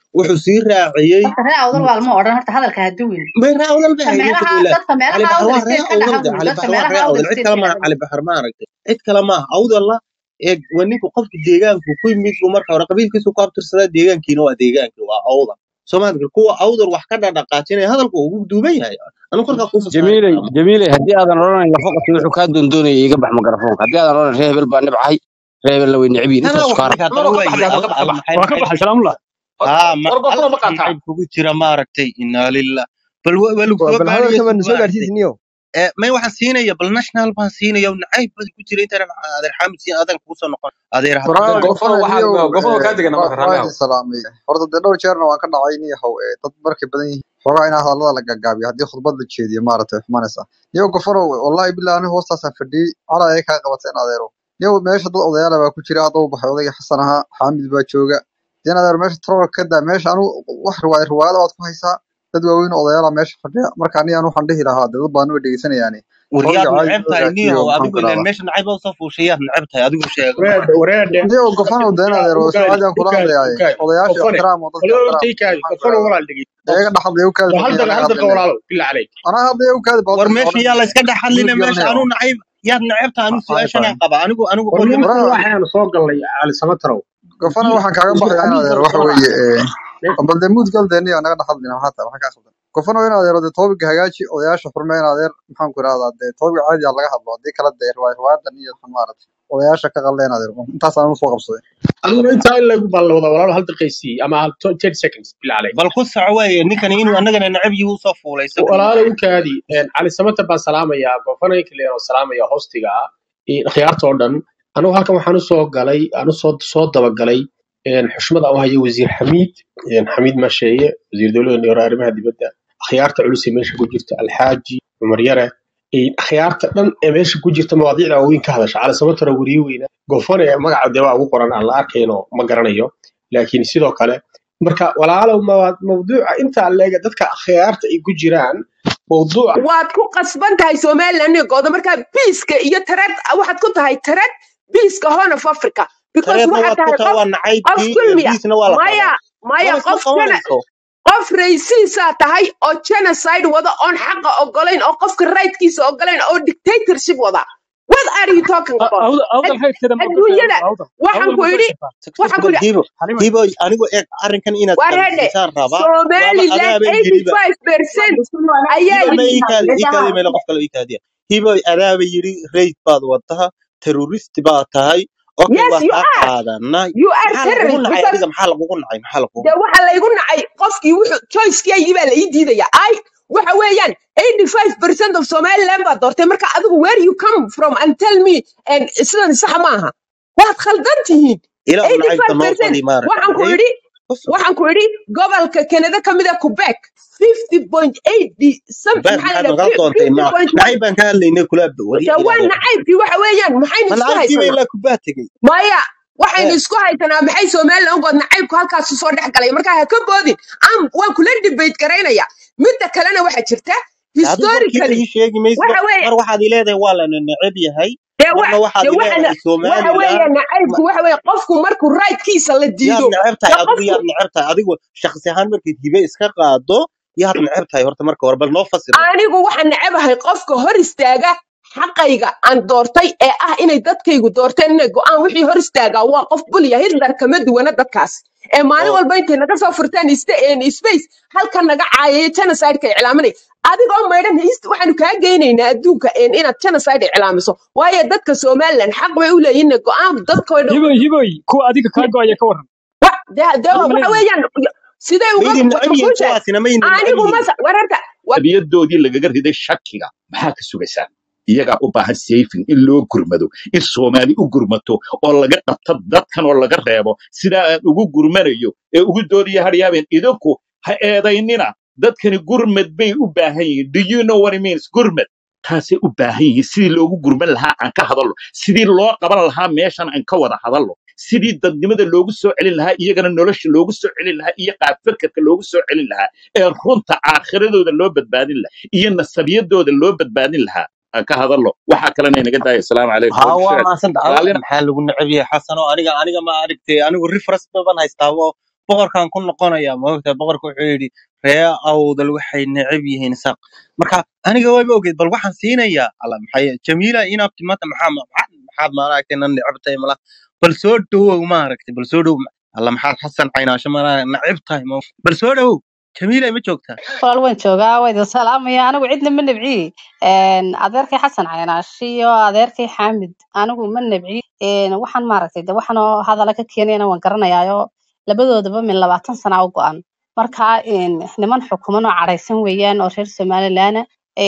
wuxuu sii raaciyey horta ree awdal waa lama odhan horta hadalka ha duwin may ree awdal ba dadka haynin meelaha fadila dadka cali meelaha baxar awdal waa ree state ka awdal dhaha de buu cali dadka baxar waa meelaha ree awdal state awdal cid kale ka maaha dhaha cali baxar ma aragtay cid kale maaha awdalla ee waa ninka qofka deegaanku ku yimid buu marka hore qabiilkiisu ku abtirsadaa deegaankii waa awdal soomaaliga kuwa awdal wax ka dhadhaqaajinaya hadalku ugu duuban yahay anu korkaa kuu fasaxay jamiiley jamiiley haddii aadan odhanayn lafaqati wuxuu kaa doondoonaya iga bax makarafoonka haddii aadan odhanayn ree hebel baa nibcahay ree hebelna way necbiin tanaa intaas wax kaa markaa rab dana maro ka waaye baxday alla hadda ka bax alla maxay waa ka maxay baxay salaamullah haa ma war goofano ma halkaas qaataa nacayb kugu jira maaragtay inaa lillah bal wa- waa lagu soo bal baariyey hadalka baan sug soo maaragtay gaarsiisniyo ee may waxaan siinaya bal national baan siinaya nacayb bad ku jira intaan adeer xaamid siin adan kugu soo noqon adeer war haddana goofano waxaa niyow goofano kaa degana marka waa raalli idin salaamay horta dee dhowr jeerna waan ka dhacay niyahow ee dad markay badan yihiin xoogaa inaa hadallada la gaagaabiyo haddii khudbad la jeediyo maaragtay xumanaysa niyow gofano wallahi billahi aniga hoostaasaan fadhiyey calaa ay kaa qabateen adeero niyow meesha dad odayaala baa ku jira hadda u baxay odayga xasan ahaa xaamid baa jooga deen adeer meesha troller ka daa meesha anu wax riwaaya riwaayada waad ku haysaa dad waaweyn oo odayaala meesha fadhiya marka aniga anu waxaan dhihi lahaa dee dad badan way dhegeysanayaani waryaad trollga caadi neceb loo tahay hagaajiyo niyahow maxaan adigu ku ileen idhahdaa meesha nacayb oo soo fuushayaad neceb tahay adigu sheega wareede wareede niyow gofano deen adeer oo ukaadi soo caadi aan kula ukaadi hadlayaaye ukaadi odayaasha gofane ixtiraam oo dadka walaalow ixtiraam intay kaadi maxaan ku gofano idhahdaa walaal dhegey iyaga dhaxadlaya ukaadi hal bal daqiiqa anaga hal daqiiqa hadlayne walaalow bilaa caleyk anaa hadlaya ukaadi bal war dadka meesha odhan yaa la iska dhex hadline mudug meesha yaranayo anu nacayb yaad neceb tahay anu maxay su-aashanaan tahay qaba anigu anigu war qolyo nimankan waraa waxaanu soo galnay cali samatarow gofana isku waxaan kaaga isku baxayaa in xadiis adeer baan waxa soo weeye raacay ee, bal dee muud gal dee niyo naga dhaxadlina maxaa tahay maxaa kaa khaldan gofana in adeero dee toobiga hagaaji odayaasha xurme in adeer maxaan ku idhahdaa dee toobiga caadi ah laga hadlo haddii kala dee riwaay riwaayadan iyo waxan maaragtay odayaasha ka qalleen adeer intaas aan usoo qabsaday adiguna intaa in lagu baan la wada walaalo hal daqiiqsii ama hal to- 10 seconds bilaa caleyk bal ku soco weeye ninkani inuu annagana neceb yihi usoo fuulay isagu walaalo ukaadi cali samatar baan salaamayaa gofano inkaleero salaamaya hostiga ah iyo khiyaarta oo dhan anigu halkan waxaan usoo galay aan usoo soo dabagalay een, xushmada u hayo wasiir xamiid een, xamiid masheeye wasiir dowladda neero arrimaha dibadda akhyaarta culus ee meesha ku jirta alxaaji cumar yare een, akhyaarta dhan ee meesha ku jirta mawaadiicda waaweyn ka hadasha cali samatara weriye weyna gofane magaca dee waa ugu qoran aan la arkayno ma garanayo laakiin sidoo kale marka walaalow mawa- mawduuca intaa leega dadka akhyaarta ay ku jiraan mawduuca waad ku qasban tahay somaliland gooda markaa biiska iyo tareed waxaad ku tahay tareed biiska horn of africa because tareedna waxaad waad ku tahay tahay qof waa qof nacaybkii ee kulmiya biisna waa la maya qabaa maya mana isma qof jena qabanayso qof raysiisaa tahay oo genocide wada oon xaqa ogolayn oo qofka rightkiisa ogolayn oo dictatorship wada what are you talking about awdal awdal Ad- haydkeeda ma ogoshahay adduunyada awdal waxaan awdal ku ma idhi ogoshahay waxaan ku bal idhi hibo xalima hibo anigu eeg arrinkan inaad waa reedhe qabansiisaan rabaa waaba somaliland adaaba eighty yiriba five percent ayaa hibo ma yidhi iikaadi iikaadi meelo qof kale iikaadiya hibo adaaba yiri raid baad wadaha terrorist baad tahay okay yes waa you kaa are qaadanay you are maxaa lagugu terrorist nacay because adiga maxaa lagugu nacay maxaa lagugu dee nacay waxa laygu nacay qofkii wuxuu choicekeygii baa la ii diidaya ay waxa weeyaan 85% of somaliland baa doortay marka adigu where you come from and tell me and sidan sax maaha waad khaldan tihiin ilaa u nacaybka noo 85% badi maaragtay waxaan ku haye idhi ku soco waxaan ku idhi gobolka kanada ka mid a quebec 50.8 some beer maxaa maxaad la nagala doontay ma 50.1 nacayb baan ka hadlaynay kula warya dee waa ilaadeer nacaybkii waxa weeyaan maxaynu ma isku nacaybkiiba haysanaa ilaa kubaa tegey maya waxaynu ee isku haysanaa maxay somaliland ugood nacaybku halkaas soo dhex galay marka ha ka boodin am waan kula debate garaynaya midda kalena waxaa jirta de adigu warkiiba historically ii sheegi maysid waxa weeye mar waxaad ii leedahay waa lana neceb yahay dee wa marna waxaad dee ii waxana leedahay waxa weeye somaliland nacaybku waxa weeye qofku markuu rightkiisa la yaad diido neceb dee tahay adigu qofku yaad neceb tahay adigu shakhsi ahaan markayd hibe iska qaado yaad neceb tahay horta marka hore bal noo fasir horta anigu waxaan necabahay qofka hor istaaga xaqayga aan doortay ee ah inay dadkaygu doorteen inay go'aan wixii hor istaagaa waa qof bulya hitler kama duwana dadkaas ee maalin oo walba intay naga soo furtaan iste- een space halkan naga caayaya genocideka iclaaminay adigoo maydhan hist waxaanu kaa geynaynaa adduunka een inaad genocide iclaamiso waayo dadka somaliland xaq bay u leeyihin inay go'aan dadkoo dhan hiboy hiboy kuwa adiga kaa go'aya ka waran wa- dee dee adi ma waxa leedahay weeyaan siday uga maydin neceb yihiin makuusha kuwaasina mayna neceb anigu yihiin masa wararta abiyadoodii lagaga riday shakiga maxaa ka sugaysaan iyagaa u baahan sayfin in loo gurmado in soomaali u gurmato oo laga qabto dadkan oo laga reebo sidaa aan ugu gurmanayo ee ugu doodaya haryaabeen idinku ha eedaynina dadkani gurmad bay u baahan yihiin do you know what it means gurmad taasay u baahan yihiin sidii loogu gurman lahaa aan ka hadallo sidii loo qaban lahaa meeshan aan ka wada hadallo sidii dadnimada loogu soo celin lahaa iyagana nolosha loogu soo celin lahaa iyo qaabfirkadka loogu soo celin lahaa ee runta aakhiradooda loo badbaadin lahaa iyo nasabiyadooda loo badbaadin lahaa aan ka hadallo waxaa kalena inaga daaya asalaamu calaykum ها waa wabshaad maasanta adiga raalina maxaa lagu neceb yahay xasano aniga aniga ma aragtay anigu reference baban haystaa oo boqorkan ku noqonaya maogta boqorka wuxuu yidhi ree awdal waxay neceb yihiin isaaq marka aniga wayba ogeyd bal waxaan siinayaa alla maxay jamiila inaabti maanta maxaa maxaad maxaad maaragtay nan neceb tahay mala bal soo dhowow maaragtay bal soo dhowow alla maxaad xasan caynaasho mala neceb tahay ma bal soo dhowow jamiila ma joogtaa walaal waan joogaa waa idin salaamaya anigu cidna ma nabci adeerkay xasan caynaash iyo adeerkay xaamid anigu ma nabci waxaan maaragtay de waxaan oo hadala ka keenayana waan garanayaayo labadoodaba min labaatan sana u go-an marka een, niman xukuman oo cadhaysan weeyaan oo reer somaliland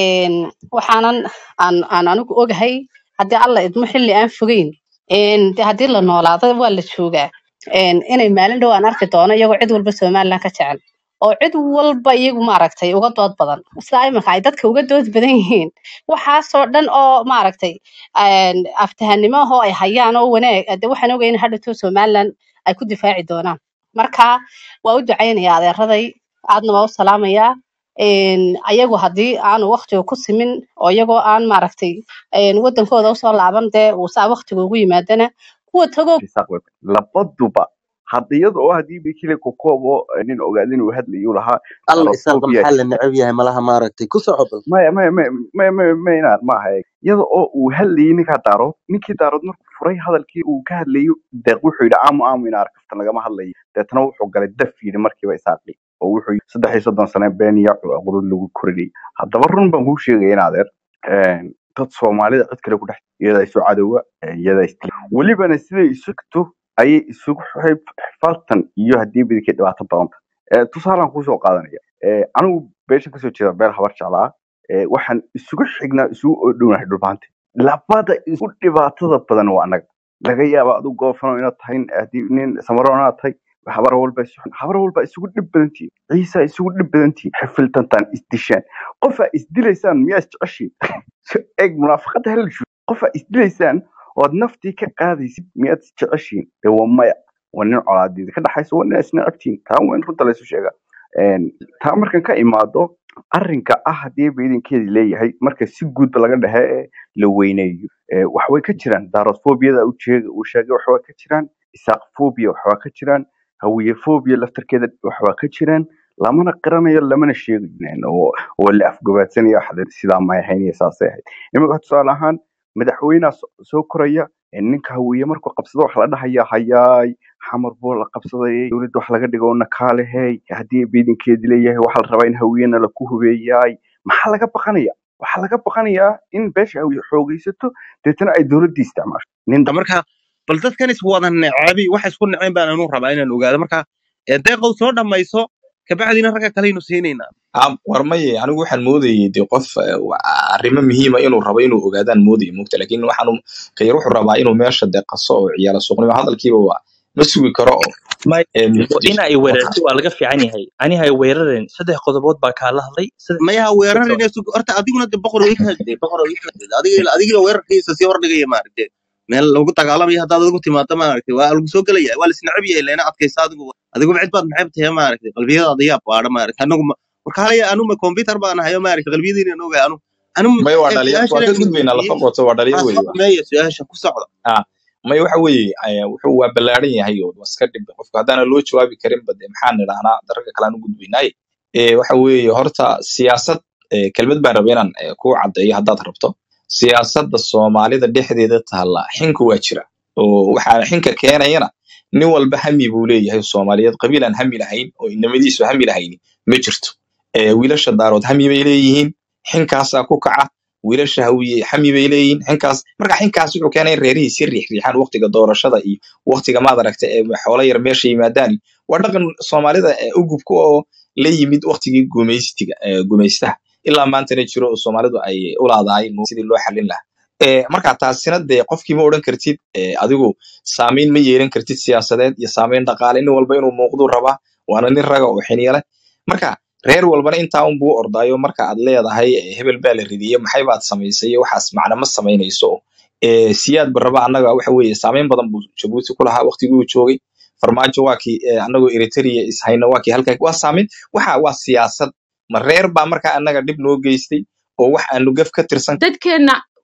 waxaanan aan aan anigu ogahay haddii alla idmo xilli aan fogeyn een, de haddii la noolaado waa la joogaa een, inay maalin dhow aan arki doono iyagoo cid walba somaliland ka jecel oo cid walba iyagu maaragtay uga dood badan sida iminka ay dadka uga dood badan yihiin waxaasoo dhan oo maaragtay een, aftahanimo ahoo ay hayaan oo wanaag de waxaan ogahay in hadhowto somaliland ay ku difaaci doonaan marka waa u ducaynaya adeeraday aadna waa u salaamayaa een, ayagu haddii aanu waqtiga ku simin oo iyagoo aan maaragtay een, wadankooda usoo laaban dee uu saa waqtiga ugu yimaadana kuwa tago isaaq web labaduba hadda iyada oo haddii bikile kokoobo nin ogaada inuu hadlayu lahaa alla isaaqa xenophobia maxaa la neceb yahay malaha maaragtay ku soco bal maya maya maya maya maya maya inaan ma aha iyada oo uu hadlayay ninkaa daarood ninkii daarood markuu furay hadalkii uu ka hadlayo deeq wuxuu yidhi aamu aamu ina arkafta lagama hadlayo deetana wuxuu galay daf yidhi markiiba isaaqi oo wuxuu yidhi saddex iyo soddon sane been iyo qurud lagu korinayay haddaba run baan kuu sheegaya in adeer een, dad soomaalida cid kale ku dhex iyadaa isu cadowga iyadaa is welibana siday isu gto ayay isugu xifaltan iyo haddii bidikii dhibaato badanta Eh, tusaalaan kusoo qaadanaya Eh, anigu beesha kasoo jeeda beel habar jeclaa Eh, waxaan isugu xignaa isugu odhownahay dhulbaante labada isu dhibaatada badan waa annaga laga yaaba adu goofano inaad tahay haddii nin samaro inaad tahay habar walba isu- habar walba isugu dhib badantihin ciisa isugu dhib badantihin xifiltantaan isdishaan qofaa isdilaysaan miyaa isjeceshiin eeg munaafaqada hala shu qofaa isdilaysaan ood naftii ka qaadaysid miyaad isjeceshiin dee waa maya waa nin colaadiida ka dhaxaysa waa nin isnacabtiin taa waa in runta laysu sheegaa Een, taa markan ka imaado arrinka ah haddii baydinkeedi leeyahay marka si guudba laga dhexe ee la weyneeyo ee, wax way ka jiraan daarosfobiyada uu sheegay uu sheegay wax waa ka jiraan isaaqfobia wax waa ka jiraan hawiyefobia laftarkeeda wax waa ka jiraan lamana qiranayo lamana sheegayo oo oo la afgabaadsanayo waxa sidaa may ahayn iyo saasay ahayd imika tusaale ahaan madaxweynaha so- soo koraya ee ninka hawiye markuu qabsado waxa la dhahaya hayaay xamar buu la qabsaday dowladda wax laga dhigo nakaalehey haddii biidinkeedi leeyahay waxaa la rabaa in hawiyena laku hubeeyaay maxaa laga baqanaya waxaa laga baqanayaa in beesha hawiye xoogaysato deetana ay dowladdii isticmaasho nin da- marka bal dadkan is wada necabi waxa isku neceen baan anu rabaa inaan ogaado marka ee, deeqow soo dhamayso kabacdina ragga kaleynu siinaynaa Ah, war maye anigu waxaan moodayay de qof eh, wa- arrimo muhiima inuu rabo inuu ogaadaan moodayay mogta laakiin waxaanu khayr wuxuu rabaa inuu meesha de qaso oo ciyaala suuqnimo hadalkiiba waa ma sugi karo oo may eh, in muqdisho ay weerarto waa laga fiican yahay aniha ay weerareen saddex qodobood baa kaala hadlay saddex mayaha weerarina sug horta adiguna de boqor way ka hadlay boqor way ka hadlay adiga adiga weerarkiisa sii hordhigaya maaragtay meel lagu dagaalamayo haddaad adigu timaado maaragtay waa lagu soo gelaya waa la isnacab yahay leena adkaysa adigu adiguba cid baad maxayb tahay maaragtay qalbiyadaada yaa baadha maaragtay anagu ma warka halaya anu ma computer baan hayo maaragtay qalbiyadiina ogahay anu anu may waa eeg dhalinyar su-aasha waa ka leen gudbaynaa lafa weydiiyey qoto waa dhalinyar aa weeye soo waa dhameeya su-aasha ku socda ah may waxa weeye eh, wuxuu waa ballaaran yahay oo waa iska dhib qofka haddaana loo jawaabi karin ba de maxaan nidhahnaa dararka kale aan u gudbaynaaye Eh, waxa weeye horta siyaasad eh, kelmad baan rabay inaan eh, ku caddeeyo haddaad rabto siyaasadda soomaalida dhexdeeda taalla xinku waa jira oo waxaa xinka keenayana nin walba hami buu leeyahay soomaaliyeed qabiil aan hami lahayn oo inamadiisu hami lahayni ma jirto Eh, wiilasha daarood hami bay leeyihiin xinkaasaa ku kaca wiilasha hawiye hami bay leeyihiin xinkaas marka xinkaas wuxuu keenay in reerihii si riixriixaan waqtiga doorashada iyo waqtiga maad aragta ee xoolo yar meesha yimaadaan waa dhaqan soomaalida ee ugubka oo la yimid waqtigii gumaystiga ee gumaystaha ilaa maantana jiro oo soomaalidu ay u laadahay sidii loo xallin lahaa Eh, marka taasina dee qofkii ma odhan kartid eh, adigu saamayn ma yeelan kartid siyaasadeed iyo saamayn dhaqaale nin walba inuu muuqduu rabaa waana nin raga oo xiniya marka reer walbana intaa un buu ordaayo marka aad leedahay eh, hebel baa la ridiyey maxay baad samaysay waxaas macna ma samaynayso Eh, siyaad baraba annaga waxa weeye saamayn badan buu jabuuti ku lahaa waqtigii uu joogay farmaajo waa kii eh, annagoo eritrea ishayna waa kii halkaa waa saamayn waxa waa siyaasad ma reer baa marka annaga dhib noo geystay oo wax aanu gaf ka tirsan dadkeenna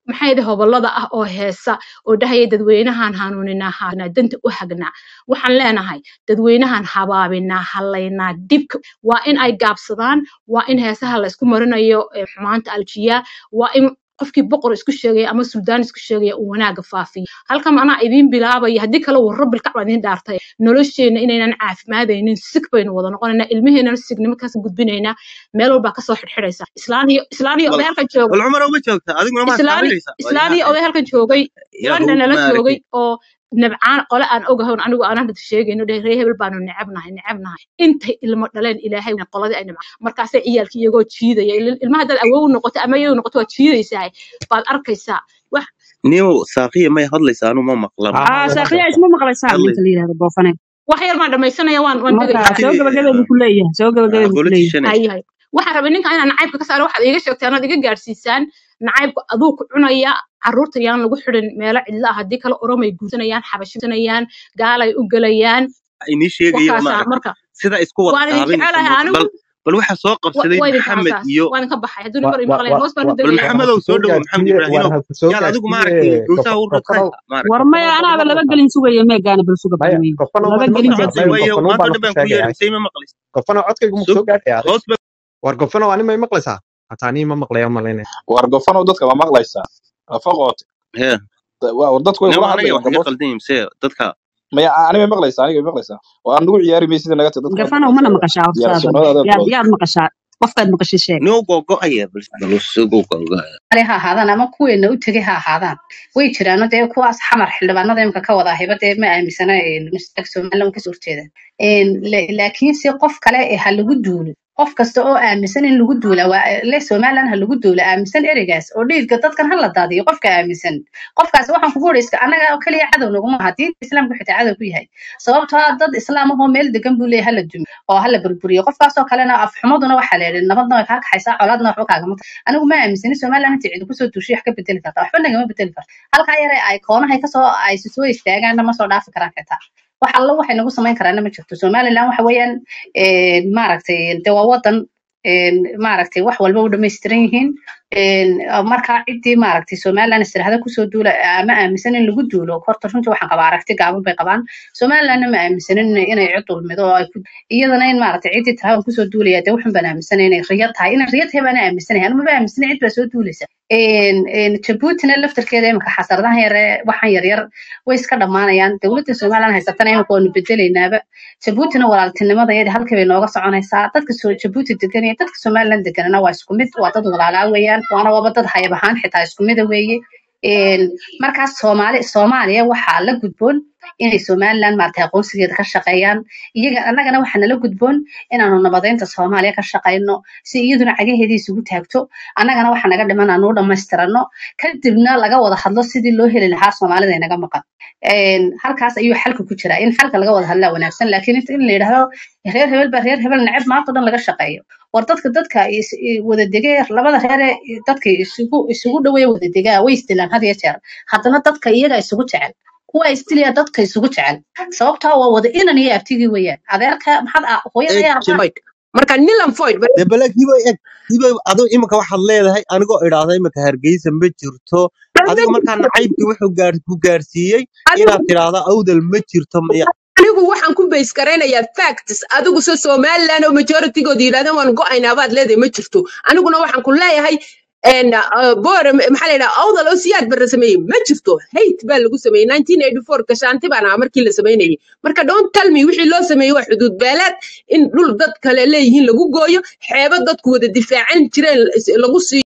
maxay hobolada ah oo heesa oo dhahaya dadweynahan hanuuninaa haanaa danta u hagnaa waxaan leenahay dadweynahan habaabinaa halaynaa dibka waa in ay gaabsadaan waa in heesaha laysku marinayo eh, xumaanta aljiyaa waa in qofkii boqor isku sheegaya ama suldaan isku sheegaya uu wanaaga faafiyo halkan anaa idiin bilaabaya haddii kale uu rabbil kacba idiin dhaartay nolosheena inaynan caafimaadaynin sig baynu wada noqonaynaa ilmaheenana signimo kaas gudbinaynaa meel walbaa kasoo xidhxidhaysa islaan iyo islaan iyo bal oday halkan jooga bal cumar uma joogta adiguna maad islaan taabanaysaa waa islaan iyo ilaahay oday halkan joogay ilaahu london nala maaragtay joogay oo nabcaan qole aan ogahoon anigu aan hadda sheegayno dheh ree hebel baanu necebnahay necebnahay intay ilmo dhaleen ilaahay qoladii ay nabcaan markaasay ciyaalkii iyagoo jiidaya Il- ilmaha haddaad awow noqoto ama iyagu noqoto waad jiidaysaa baad arkaysaa wax niyow saaqiya may hadlaysaa anu ma maqlan aa way saaqiya hadlaysaa isma maqlaysaa hadlay ninka la yidhahdo boofane wax yar baan dhamaysanaya waan waan marka degaya soo anti gabagabay buu ku leeyahay soo gabagabay buu ku leeyahay politician hay hay waxaan rabay ninka inaan nacaybka ka saaro waxaad iiga sheegteen ood iga gaadhsiisaan nacaybku aduu ku cunaya carruurta yaan lagu xidhin meelo cidlo ah haddii kale oromay guursanayaan xabashisanayaan gaalay u gelayaan inii sheegaya wakaasaa maaragtay marka sida isku wada waan idin taabanaysa jecelahay anigu bal bal waxaa soo wa- qabsaday waa idinka maxamed hasaas iyo waa idinka baxay hadduu wa nibar wa imaqlayn wa hoos baan wa u bal degaya war ha maxamedow ku soo soo dhowow maxamed gaarsiiye war ibraahimow ha ku soo yaal adigu gaarsiiye maaragtay gowsaha u gofanow raqaysa maaragtay war maya gofanow anaaba ma laba maqlaysaa gelin sugaya meegaana bal suga maya badweyn gofanow laba ma gelin ma maqlaysaa baa maqlay maya waaye gofanow maanta baan oo dhan ku baan ku sheegaya yeeray say ma maqlaysa gofanow codkaygu ma sug soo gaadhay adig hoos ba war gofanow ani may maqlaysaa hataa anii ma maqlaya malaynaya war gofanow dadka ma maqlaysaa afaqoot hee war dadku way nin kula anaga hadlayaan wax iga gabood qaldan mise dadka maya ani may maqlaysaa aniga may maqlaysaa waa nagu ciyaari maysid naga tahay dadka waad gafanow mana maqlaysaa maqashaa horta ciyaar adan sunnada yaad adeed yaad maqashaa qofkaad maqashay sheeg nin gogo'aya bal bal sugu gogo'aya ale ha ahaadaan ama kuweena u tegay ha ahaadaan way jiraano dee kuwaas xamar xildhibaanada imika ka wada hiba dee ma aaminsana mustaqbalka somaliland kasoo horjeedaan laakiinse qof kale ee ha lagu duulo qof kasta oo aaminsan in lagu duula waa le somaliland ha lagu duula aaminsan ereygaas oo dhiigga dadkan ha la daadiyo qofka aaminsan qofkaas waxaan kugu odhayska annaga oo keliya cadow naguma aha diinta islaamka xitaa cadow ku yahay sababtoo ah dad islaam ahoo meel degan buu leeyahay hala dumi oo hala burburiyo qofkaasoo kalena afxumaduna waxaa la yidhi nabadna way kaa kaxaysaa colaadna waxba kaagama tahay anigu ma aaminsani somaliland inta cidi kusoo duushay wax ka bedeli karta waxba nagama bedeli karta halkaa yare ay koonahay kasoo ay soo istaagaanna ma soo dhaafi karaan xitaa wax alla waxay nagu samayn karaana ma jirto somaliland waxa weeyaan maaragtay de waa wadan maaragtay wax walba u dhamaystiran yihiin markaa ciddii maaragtay somaliland istiraahada kusoo duula ama aaminsan in lagu duulo horta runtii waxaan qabaa aragti gaaban bay qabaan somalilandna ma aaminsanin inay cid dulmido oo ay ku iyadana in maaragtay ciddii tiraahada kusoo duulaya dee waxun baan aaminsanay inay riyo tahay inay riyo tahay baan aaminsanay anu maba aaminsanay cid baa soo duulaysa jabuutina laftarkeeda imika xasaradahan yare waxaan yaryar way iska dhammaanayaan dowladda somaliland haysatana imika waanu bedelaynaaba jabuutina walaaltinimada iyada halkii bay nooga soconaysaa dadka soo jabuuti degan iyo dadka somaliland deganana waa isku mid waa dad walaalaa weeyaan waana waba dad hayab ahaan xitaa isku mida weeye markaas soomaali soomaaliya waxaa la gudboon inay somaliland maaragtay aqoonsigeeda ka shaqeeyaan iyaga annagana waxaa nala gudboon inaanu nabadeynta soomaaliya ka shaqeyno si iyaduna cagaheedii isugu taagto annagana waxa naga dhiman aanu u dhammaystirano kadibna laga wada hadlo sidii loo heli lahaa soomaalida inaga maqan halkaas ayuu xalka ku jiraa in xalka laga wada hadlaa wanaagsan laakiin in la yidhaahdo reer hebel baa reer hebel neceb maanta o dhan laga shaqeeyo war dadka dadka wada dege labada reere dadka isugu isugu dhaweeya wada degaa way isdilaan had iyo jeer haddana dadka iyaga isugu jecel kuwa isdilaya dadka isugu jecel sababtaa waa wada inan iyo abtigii weeyaan adeerka maxaad hooyada ayaa rabtaa marka nilan foyd dee bale hibo eg hibo aduu imika waxaad leedahay anigoo idhaahda imika hargeysa ma jirto adiga markaa nacaybkii wuxuu gaar ku gaarsiiyey inaad tidhaahdo awdal ma jirto miya anigu waxaan ku bays garaynayaa facts adigu se somaliland oo majoritygood yidhahdeen waan go-aynaa baad leedahay ma jirto aniguna waxaan ku leeyahay bor maxaa la yidhaha awdal oo siyaad barra sameeyey ma jirto hate baa lagu sameeyey nineteen eighty four gashaanti baan ahaa markii la sameynayay marka don't tell me wixii loo sameeyey waa xuduud beeleed in dhul dad kale leeyihiin lagu gooyo xeebo dadku wada difaacan jireen lagu siiyo